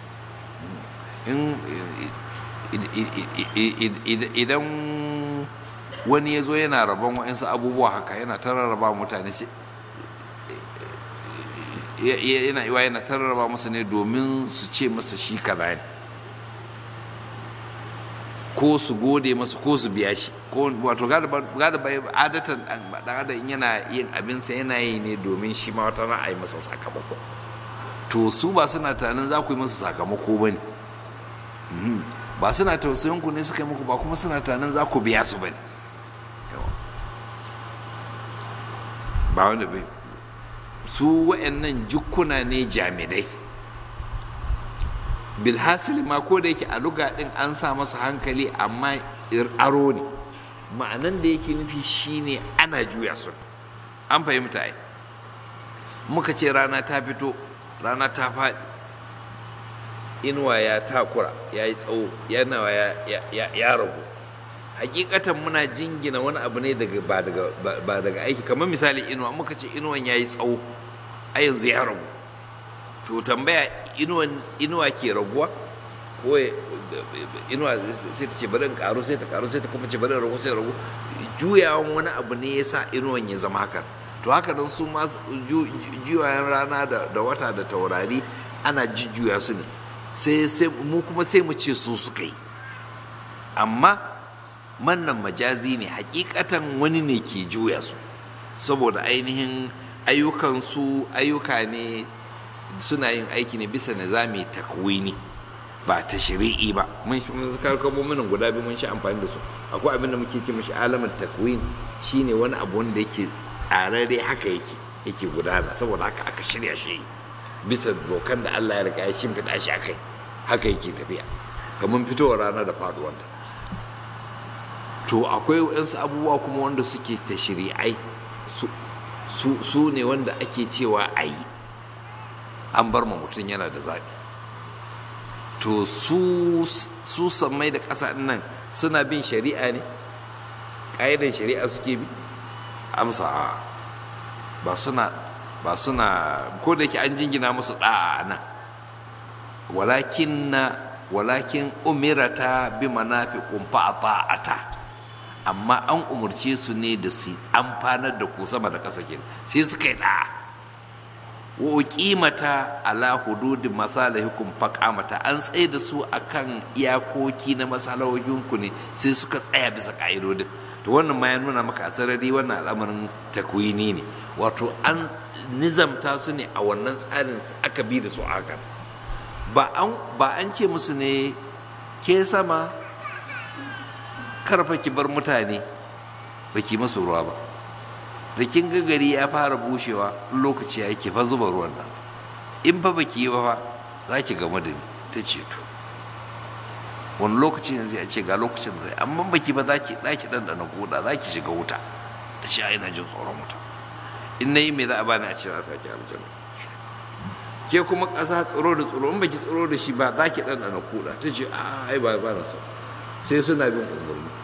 Speaker 1: idan wani ya zo yana rabon wa'insu abubuwa haka yana ta rarraba mutane yana iwa yana ta rarraba musu ne domin su ce masa shi kaza ne ko su gode masa ko su biya shi ko wato galiba adatan dan adam yana yin abinsa yana yi ne domin shi ma wata ra'ayi masa sakamako to su ba suna tunanin za ku yi masa sakamako ba ne ba suna tausayin ku ne suka yi muku ba kuma suna tunanin za ku biya su ba ne ba wanda bai su wa'annan jukkuna ne jami'ai bilhassali ma ko da yake a luga din an sa masa hankali amma aro ne ma'anan da yake nufi shine ana juya su an fahimta ai muka ce rana ta fito rana ta faɗi inuwa ya takura ya yi tsawo yana ya ragu hakikatan muna jingina wani abu ne daga ba daga aiki kamar misali inuwa muka ce inuwan ya yi tsawo a yanzu ya ragu to tambaya inuwa ke raguwa ko inuwa sai ta ce bari in karu sai ta karu sai ta kuma ce bari in ragu sai ragu juyawan wani abu ne ya sa inuwan ya zama haka to haka nan su ma juyayen rana da wata da taurari ana jujjuya su ne sai mu kuma sai mu ce su suka yi amma mannan majazi ne hakikatan wani ne ke juya su saboda ainihin ayyukansu ayyuka ne suna yin aiki ne bisa nizami takwini ba ta shiri'i ba mun kalmomin guda biyu mun sha amfani da su akwai abin da muke ce mashi alamar takwin shine wani abu wanda yake tsararre haka yake yake gudana saboda haka aka shirya shi bisa dokan da Allah ya riga ya shimfiɗa shi akai haka yake tafiya kamar fitowar rana da faduwanta to akwai waɗansu abubuwa kuma wanda suke ta shiri'ai su ne wanda ake cewa a yi an bar ma mutum yana da zaɓi to su sammai da ƙasa nan suna bin shari'a ne ƙa'idan shari'a suke bi amsa ba suna ba suna ko da yake an jingina musu ɗa'a nan walakin na walakin umirata bi manafiqun fa ta'ata amma an umurce su ne da su amfanar da ku sama da ƙasa kenan sai suka yi ɗa'a wa uqimata ala hududi masalihikum faqamata an tsaye da su akan iyakoki na masalahohinku ne sai suka tsaya bisa ka'idodin to wannan ma ya nuna maka asarari wannan al'amarin takwini ne wato an nizamta su ne a wannan tsarin aka bi da su haka ba an ba an ce musu ne ke sama karfa ki bar mutane ba ki masu ruwa ba da kin ga gari ya fara bushewa lokaci ya yake fa zuba ruwan nan in fa baki yi ba fa za ki game da ni ta ce to wani lokacin yanzu ya ce ga lokacin da zai amma baki ba za ki ɗaki ɗanɗana koda za ki shiga wuta ta ce ina jin tsoron wuta in na yi mai za a bani a ce za a sake aljanna ke kuma ƙasa tsoro da tsoro in baki tsoro da shi ba za ki ɗanɗana koda ta ce a ai ba ba na so sai suna bin umarni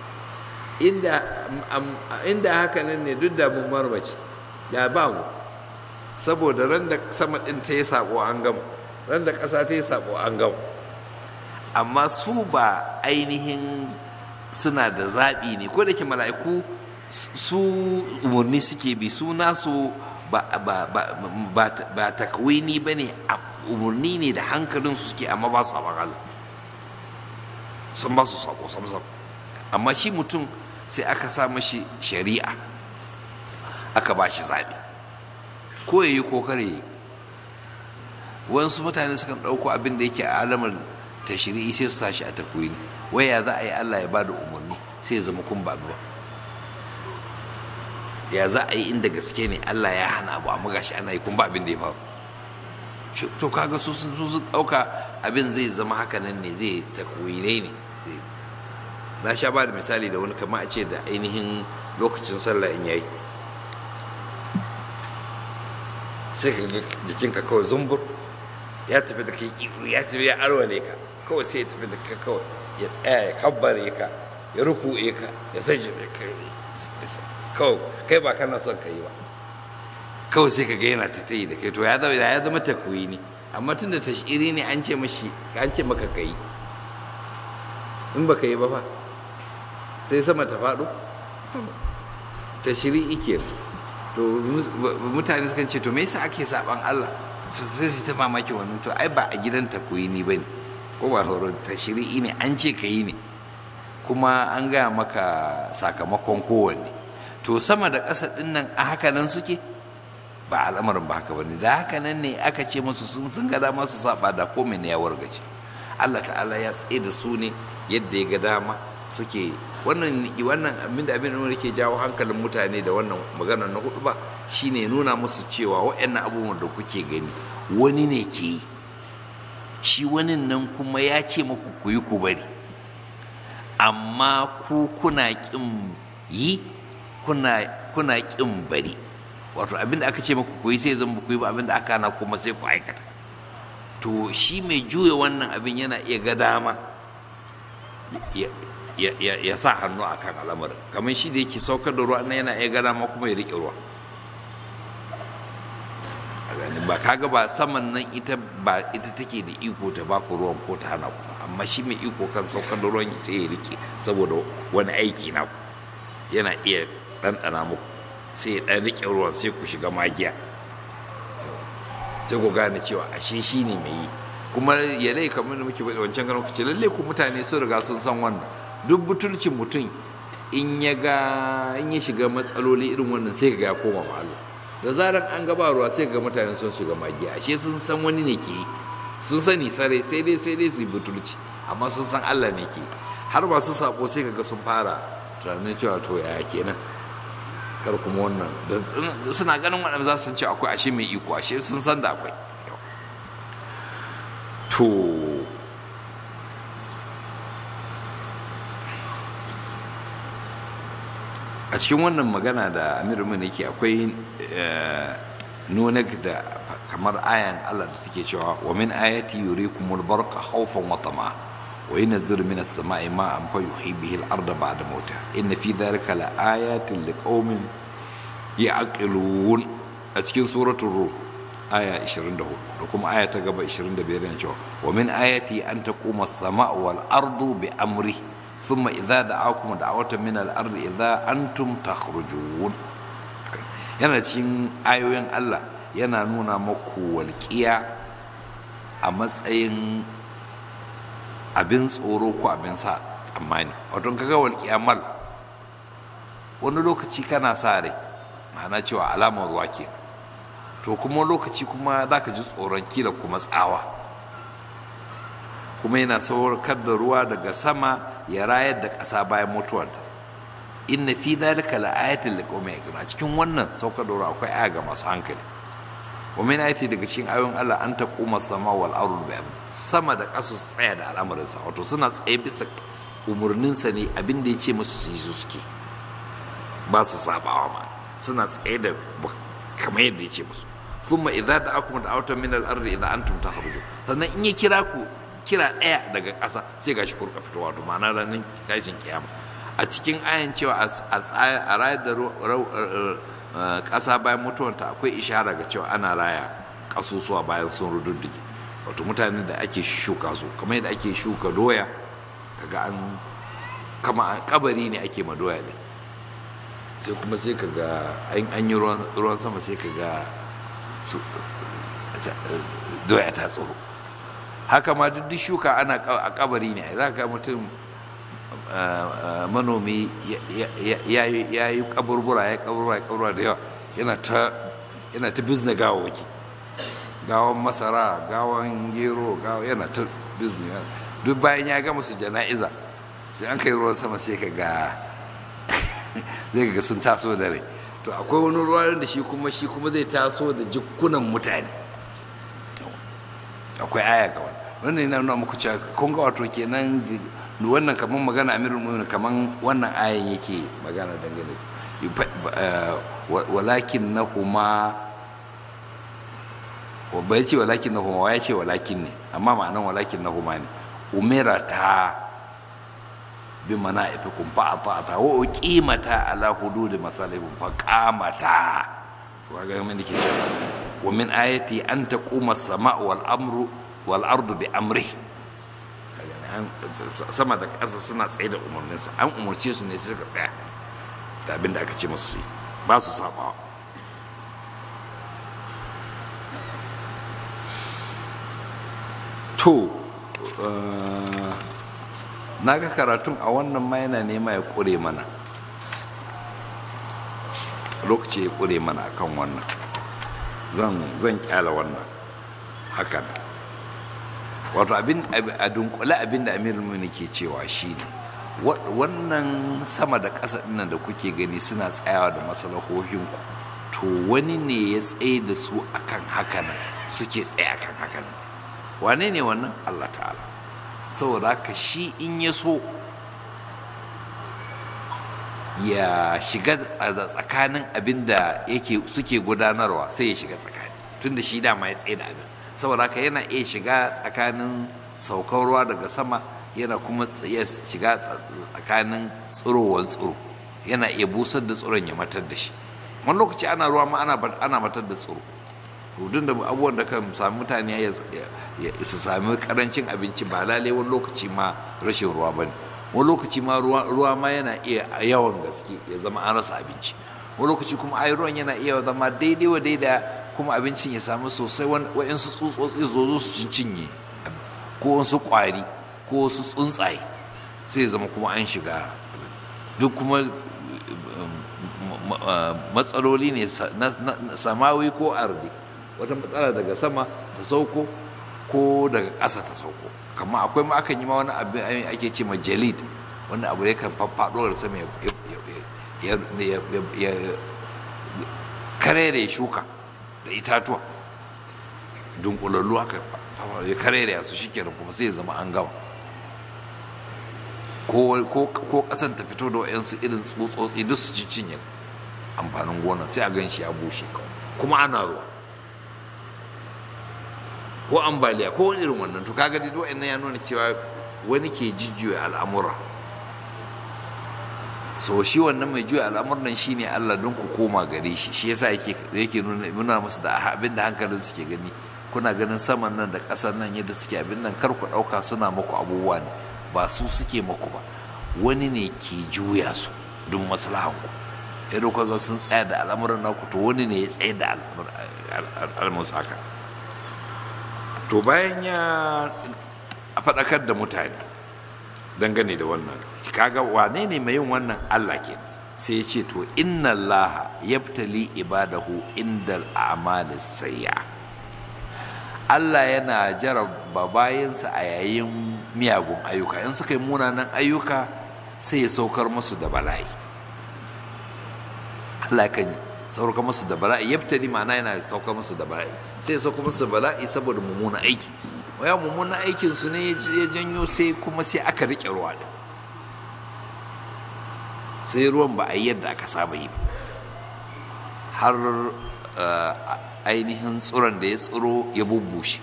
Speaker 1: inda haka nan ne duk da mun marmace ya ba mu saboda ran da sama ɗin ta yi sabo an gama ran da ƙasa ta yi sabo an gama amma su ba ainihin suna da zaɓi ne ko da ke mala'iku su umarni suke bi su nasu ba ba takwini ba ne umarni ne da hankalinsu suke amma ba su sabon Allah sun ba su sabo sam amma shi mutum sai aka sa mashi shari'a aka ba shi zaɓi ko ya yi ko kare yi wasu mutane sukan ɗauko abin da yake a alamar tashri'i sai su sa shi a takwini waya za a yi allah ya ba da umarni sai ya zama kun ba ba ya za a yi inda gaske ne allah ya hana abu amma gashi ana yi kun ba abin da ya faru to kaga su sun ɗauka abin zai zama haka nan ne zai takwinai ne na sha ba da misali da wani kama a ce da ainihin lokacin sallah in yayi sai ka ga jikinka kawai zumbur ya tafi da kai ya tafi ya arwale ka kawai sai ya tafi da kai kawai ya tsaya ya kabbare ka ya ruku'e ka ya sajje da kai kawai kai ba kana son ka yi ba kawai sai ka ga yana ta tayi da kai to ya zama ya zama takuyi ne amma tun da tashiri ne an ce mashi an ce maka kai in baka yi ba fa sai sama ta faɗo ta shiri ike to mutane sukan ce to me yasa ake saban Allah sai su ta mamaki wannan to ai ba a gidan ta koyi ni bane ko ba horon ta shiri ne an ce ka yi ne kuma an gaya maka sakamakon kowanne to sama da ƙasa ɗin nan a haka nan suke ba al'amarin ba haka bane da haka nan ne aka ce musu sun sun ga dama su saba da komai ne ya wargace Allah ta'ala ya tsaye da su ne yadda ya ga dama suke wannan wannan abin da abin da ke jawo hankalin mutane da wannan magana na hudu ba shine nuna musu cewa waɗannan abubuwan da kuke gani wani ne ke yi shi wani nan kuma ya ce muku ku yi ku bari amma ku kuna ƙin yi kuna kuna ƙin bari wato abin da aka ce muku ku yi sai zan ku yi ba abin da aka hana kuma sai ku aikata to shi mai juya wannan abin yana iya ga dama ya sa hannu a kan al'amarin kamar shi da yake saukar da ruwa yana iya gana ma kuma ya riƙe ruwa ba kaga ba saman nan ita ba ita take da iko ta ba ku ruwan ko ta hana ku amma shi mai iko kan saukar da ruwan sai ya riƙe saboda wani aiki na ku yana iya ɗanɗana muku sai ya ɗan riƙe ruwan sai ku shiga magiya sai ku gane cewa ashe shi ne mai yi kuma ya lai kamar da muke faɗi wancan ganin ce lalle ku mutane sun riga sun san wannan duk butulcin mutum in ya ga in ya shiga matsaloli irin wannan sai ga ya koma ma Allah da zaran an gaba ruwa sai ga mutane sun shiga magiya ashe sun san wani ne ke yi sun sani sare sai dai sai dai su yi butulci amma sun san Allah ne ke har masu sabo sai kaga sun fara tunanin cewa to yaya kenan kar kuma wannan suna ganin waɗanda za su ce akwai ashe mai iko ashe sun san da akwai to a cikin wannan magana da amir mun yake akwai nuna da kamar ayan Allah da take cewa wa min ayati yurikumul barqa khawfan wa tama wa yunzilu minas sama'i ma'an fa yuhyi bihi al-ardha ba'da mawtiha inna fi dhalika la ayatin liqaumin ya'qilun a cikin suratul rum aya 24 da kuma aya ta gaba 25 yana cewa wa min ayati an taquma as-sama'u wal ardu bi amri thumma idza da'akum da'watan min al-ardi idza antum takhrujun yana cikin ayoyin Allah yana nuna maku walƙiya a matsayin abin tsoro ko abin sa tsammani wato kaga walƙiya mal wani lokaci kana sa rai ma'ana cewa alamar ruwa ke to kuma lokaci kuma za ka ji tsoron kila kuma tsawa kuma yana saukar da ruwa daga sama ya rayar da ƙasa bayan mutuwarta inna fi dhalika la ayatin liqaumin yaqilun cikin wannan saukar da ruwa akwai aya ga masu hankali wa min ayati daga cikin ayoyin Allah an taquma sama wal ardu bi amri sama da ƙasa su tsaya da al'amarin sa wato suna tsaye bisa umurnin sa ne abin da yace musu su yi su suke ba su sabawa ma suna tsaye da kamar yadda yace musu thumma idza da'akum da'awatan min al-ardi idza antum takhrujun sannan in ya kira ku kira ɗaya daga ƙasa sai gashi kurka fitowa wato ma'ana ranar kashin kiyama a cikin ayan cewa a rayar da ƙasa bayan mutuwanta akwai ishara ga cewa ana raya ƙasusuwa bayan sun rududdige wato mutane da ake shuka su kamar yadda ake shuka doya kaga an kama kabari ne ake ma doya ne sai kuma sai kaga an yi ruwan sama sai kaga doya ta tsoro haka ma duk shuka ana a kabari ne za ka mutum manomi ya yi kaburbura ya kaburbura ya kaburbura da yawa yana ta yana ta bizne gawawaki gawan masara gawan gero gawa yana ta bizne duk bayan ya gama su jana'iza sai an kai ruwan sama sai ka ga zai ga sun taso da rai to akwai wani ruwa da shi kuma shi kuma zai taso da jikunan mutane akwai aya ga wani wannan yana nuna muku cewa kun ga wato kenan wannan kamar magana amirul mu'minin kamar wannan ayan yake magana dangane su walakin na kuma bai ce walakin na kuma ya ce walakin ne amma ma'anan walakin na kuma ne umira ta bi mana ifi kun fa ta wa uqimata ala hudud masalihim fa qamata wa ga mun dake cewa wa min ayati an taquma as-sama'u wal amru wal ardu bi amri sama da ƙasa suna tsaye da umarninsa an umarce su ne su suka tsaya da abin da aka ce masu yi ba su sabawa to na ga karatun a wannan ma yana nema ya ƙure mana lokaci ya ƙure mana akan wannan zan kyala wannan hakan wato abin a dunkule abin da amirul mumini ke cewa shine wannan sama da ƙasa ɗinnan da kuke gani suna tsayawa da masalahohinku to wani ne ya tsaye da su akan hakanan suke tsaye akan hakanan wane ne wannan allah ta'ala saboda haka shi in ya so ya shiga tsakanin abin da yake suke gudanarwa sai ya shiga tsakani tunda shi dama ya tsaye da abin saboda haka yana iya shiga tsakanin saukar ruwa daga sama yana kuma iya shiga tsakanin tsirowar tsiro yana iya busar da tsiron ya matar da shi wani lokaci ana ruwa ma ana matar da tsiro rudun da abubuwan da kan sami mutane ya su sami karancin abinci ba lalai wani lokaci ma rashin ruwa ba ne wani lokaci ma ruwa ma yana iya yawan gaske ya zama an rasa abinci wani lokaci kuma ai ruwan yana iya zama daidai wa daida kuma abincin ya samu sosai wa'yansu tsutsotsi zo su cinye ko wasu kwari ko wasu tsuntsaye sai zama kuma an shiga duk kuma matsaloli ne na samawi ko ardi wata matsala daga sama ta sauko ko daga ƙasa ta sauko kama akwai ma akan yi ma wani abin ake ce ma jalid wanda abu ya kan faffaɗo da sama ya karere shuka da itatuwa dunkulallu haka ya karere su shikenan kuma sai ya zama an gama ko kasan ta fito da wayansu irin tsotsotsi duk su cinye amfanin gona sai a gan shi ya bushe kuma ana ruwa ko ambaliya ko wani irin wannan to kaga dai wa'annan ya nuna cewa wani ke jijjiyo al'amura so shi wannan mai juya al'amuran shine Allah don ku koma gare shi shi yasa yake yake nuna nuna musu da abin da hankalin suke gani kuna ganin saman nan da ƙasar nan yadda suke abin nan kar ku ɗauka suna muku abubuwa ne ba su suke muku ba wani ne ke juya su don maslahan ku idan ku ga sun tsaya da al'amuran naku to wani ne ya tsaye da al'amuran haka to bayan ya faɗakar da mutane dangane da wannan kaga wane ne mai yin wannan Allah ke sai ya ce to inna Allah yabtali ibadahu indal a'mali sayya Allah yana jaraba bayansa a yayin miyagun ayyuka in suka yi munanan ayyuka sai ya saukar musu da bala'i Allah kan saukar musu da bala'i yabtali ma'ana yana saukar musu da bala'i sai ya saukar musu da bala'i saboda mummunan aiki waya mummunan aikin su ne ya janyo sai kuma sai aka rike ruwa din sai ruwan ba a yi yadda aka saba yi har ainihin tsuron da ya tsiro ya bubbushe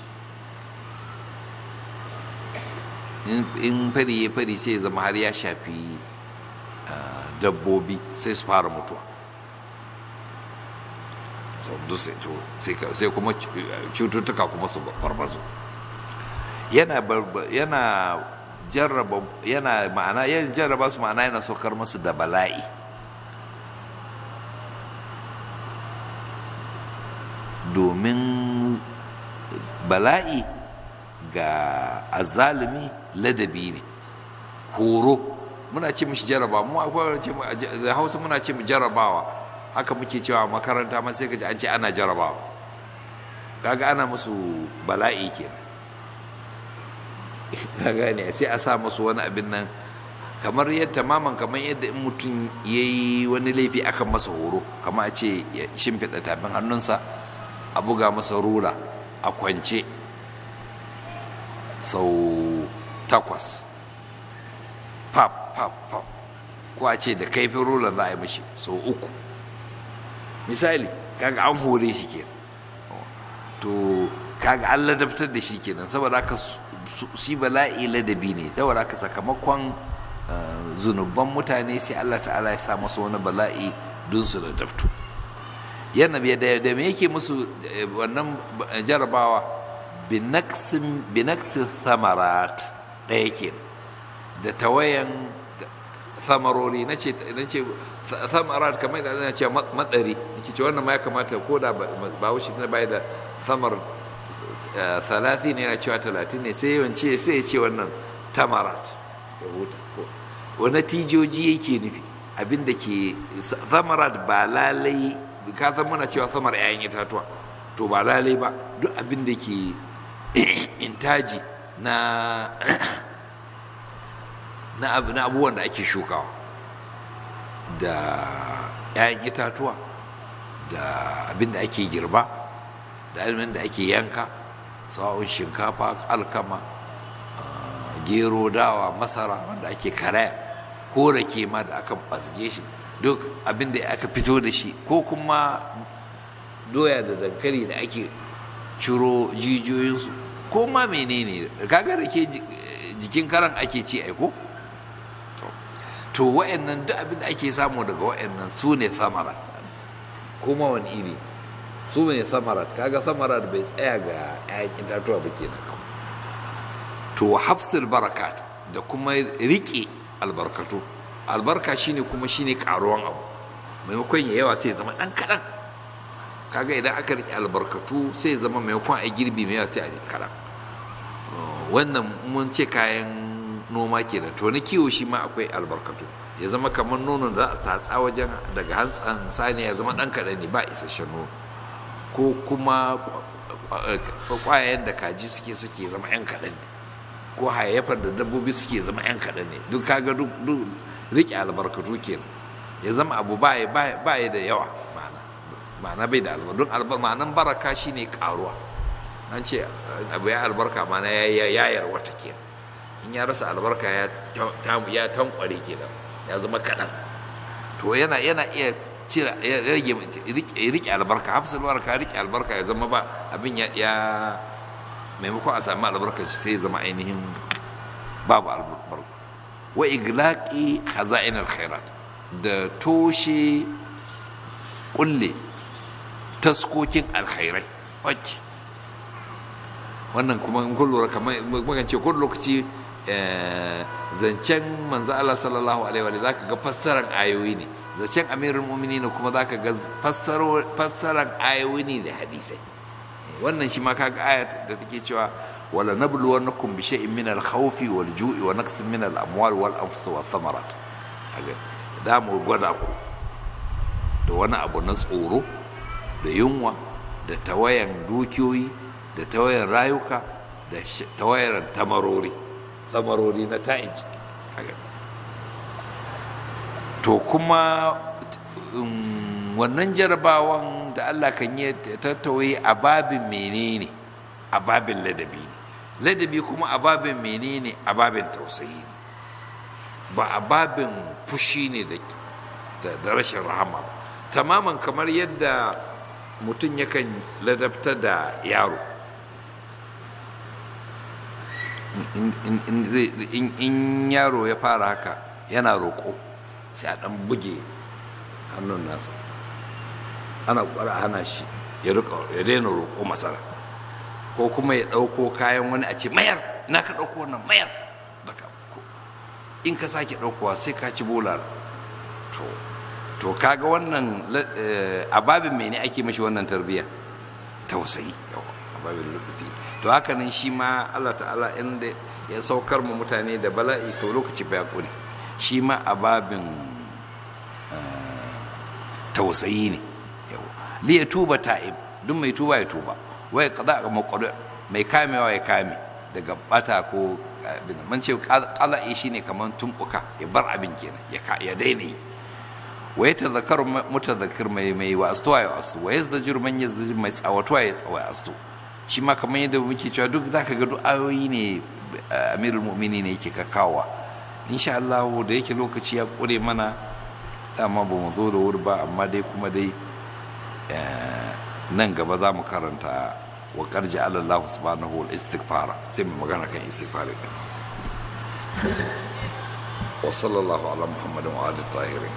Speaker 1: in fari ya fari sai ya zama har ya shafi dabbobi sai su fara mutuwa sai kuma cututtuka kuma su farfaso yana yana jarraba yana ma'ana ya jarraba su ma'ana yana saukar musu da bala'i domin bala'i ga azalimi ladabi ne horo muna ce mishi jarraba mu akwai ce da hausa muna ce mu jarrabawa haka muke cewa makaranta ma sai ka ji an ce ana jarrabawa kaga ana musu bala'i kenan ka gane sai a sa masu wani abin nan kamar yadda maman kamar yadda in mutum ya yi wani laifi akan masa horo kamar a ce ya shimfiɗa tafin hannunsa a buga masa rula a kwance sau takwas pap pap pap ko a ce da kaifin rula za a yi mashi sau uku misali kaga an hore shi kenan to kaga an ladabtar da shi kenan saboda haka shi bala'i ladabi ne saboda haka sakamakon zunuban mutane sai Allah ta'ala ya sa masu wani bala'i don su ladabtu yana da me yake musu wannan jarabawa binaksin samarat ɗaya ke da tawayan samarori na ce samarat kamar da ana ce matsari nake ce wannan ma ya kamata ko da ba wuce ta bai da samar salati ne yana cewa talatin ne sai yawance sai ya ce wannan tamarat ya huta wani tijoji yake nufi abinda ke samarat ba lalai ka san muna cewa samar 'ya'yan itatuwa to ba lalai ba duk abinda ke intaji na na abubuwan da ake shukawa da 'ya'yan itatuwa da abinda ake girba da abinda ake yanka sawa'un shinkafa alkama gero dawa masara wanda ake karaya ko rake ma da aka basge shi duk abin da aka fito da shi ko kuma doya da dankali da ake ciro jijiyoyinsu ko ma menene kaga rake jikin karan ake ci aiko to wa'annan duk abin da ake samu daga wa'annan su ne samarat kuma wani iri su ne samarat kaga samarat bai tsaya ga 'ya'yan itatuwa ba kenan to hafsul barakat da kuma rike albarkatu albarka shine kuma shine karuwan abu maimakon ya yawa sai ya zama ɗan kaɗan kaga idan aka riƙe albarkatu sai ya zama maimakon a girbi mai yawa sai a kaɗan wannan mun ce kayan noma kenan to na kiwo shi ma akwai albarkatu ya zama kamar nonon da za a tatsa wajen daga hantsan saniya ya zama ɗan kaɗan ne ba isasshen nono ko kuma kwayayen da kaji suke suke zama 'yan kaɗan ne ko hayayyafar da dabbobi suke zama 'yan kaɗan ne duk kaga duk riƙe albarkatu kenan ya zama abu ba ya da yawa ma'ana ma'ana bai da albarka don ma'anan baraka shine karuwa an ce abu ya albarka ma'ana ya yayar wata kenan in ya rasa albarka ya tankware kenan ya zama kaɗan to yana yana iya cire ya rage ya rike albarka hafsul baraka rike albarka ya zama ba abin ya ya maimakon a sami albarka sai ya zama ainihin babu albarka wa iglaqi khaza'in alkhairat da toshe kulle taskokin alkhairai wacce wannan kuma in kun lura kamar magance kun lokaci zancen manzo Allah sallallahu alaihi wa zaka ga fassaran ayoyi ne zancen amirul mu'minin kuma zaka ga fassaran ayoyi ne da hadisai wannan shi ma kaga aya da take cewa wala nabluwannakum bi shay'in min al-khawfi wal ju'i wa naqsin min al-amwal wal anfus wa thamarat da mu gwada ku da wani abu na tsoro da yunwa da tawayan dukiyoyi da tawayan rayuka da tawayan tamarori tamarori na ta'inci to kuma wannan jarabawan da allah kan yi tattawaye a babin menene a babin ladabi ne ladabi kuma a babin menene a babin tausayi ne ba a babin fushi ne da rashin rahama ba tamaman kamar yadda mutum yakan ladabta da yaro in yaro ya fara haka yana roƙo sai a ɗan buge hannun nasa ana ƙwara hana shi ya daina roƙo masara ko kuma ya ɗauko kayan wani a ce mayar na ka ɗauko wannan mayar in ka sake ɗaukowa sai ka ci bola to kaga wannan a babin mene ake mashi wannan tarbiyya tausayi a babin lubufi to haka nan shi ma allah ta'ala inda ya saukar mu mutane da bala'i to lokaci ba ya ƙure shi ma a babin tausayi ne li ya tuba ta'ib duk mai tuba ya tuba wai kada ga makwado mai kamewa ya kame daga bata ko abin man ce qala'i shine kaman tumbuka ya bar abin kenan ya daina yi wa yatadhakkaru mutadhakkir mai mai wa astuwa ya astu wa yazdajir man yazdajir mai tsawatuwa ya tsawa astu shi ma kamar yadda muke cewa duk zaka ga duk ayoyi ne amirul mu'minin ne yake kakawa insha Allah da yake lokaci ya kure mana dama ba mu zo da wuri ba amma dai kuma dai nan gaba za mu karanta wa karji Allah subhanahu wa istighfara sai mu magana kan istighfari din wa sallallahu ala muhammadin wa ali tahirin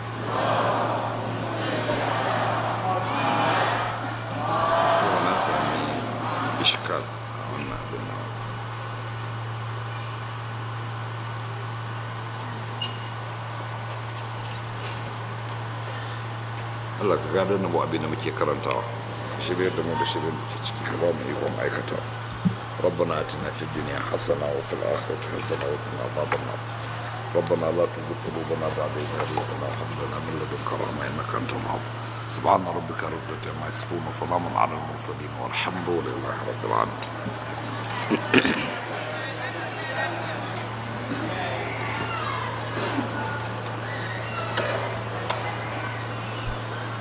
Speaker 1: ko na sami ishkal wannan abin nan Allah ka gada na mu abin da muke karantawa ka shirya da mu da shirin da ke ciki ka ba mu ikon aikata ربنا اتنا في الدنيا حسنه وفي الاخره حسنه وقنا عذاب النار ربنا لا تزغ قلوبنا بعد إذ هديتنا وهب لنا من لدنك رحمه انك انت الوهاب سبحان ربك رب العزه عما يصفون وسلام على المرسلين والحمد لله رب العالمين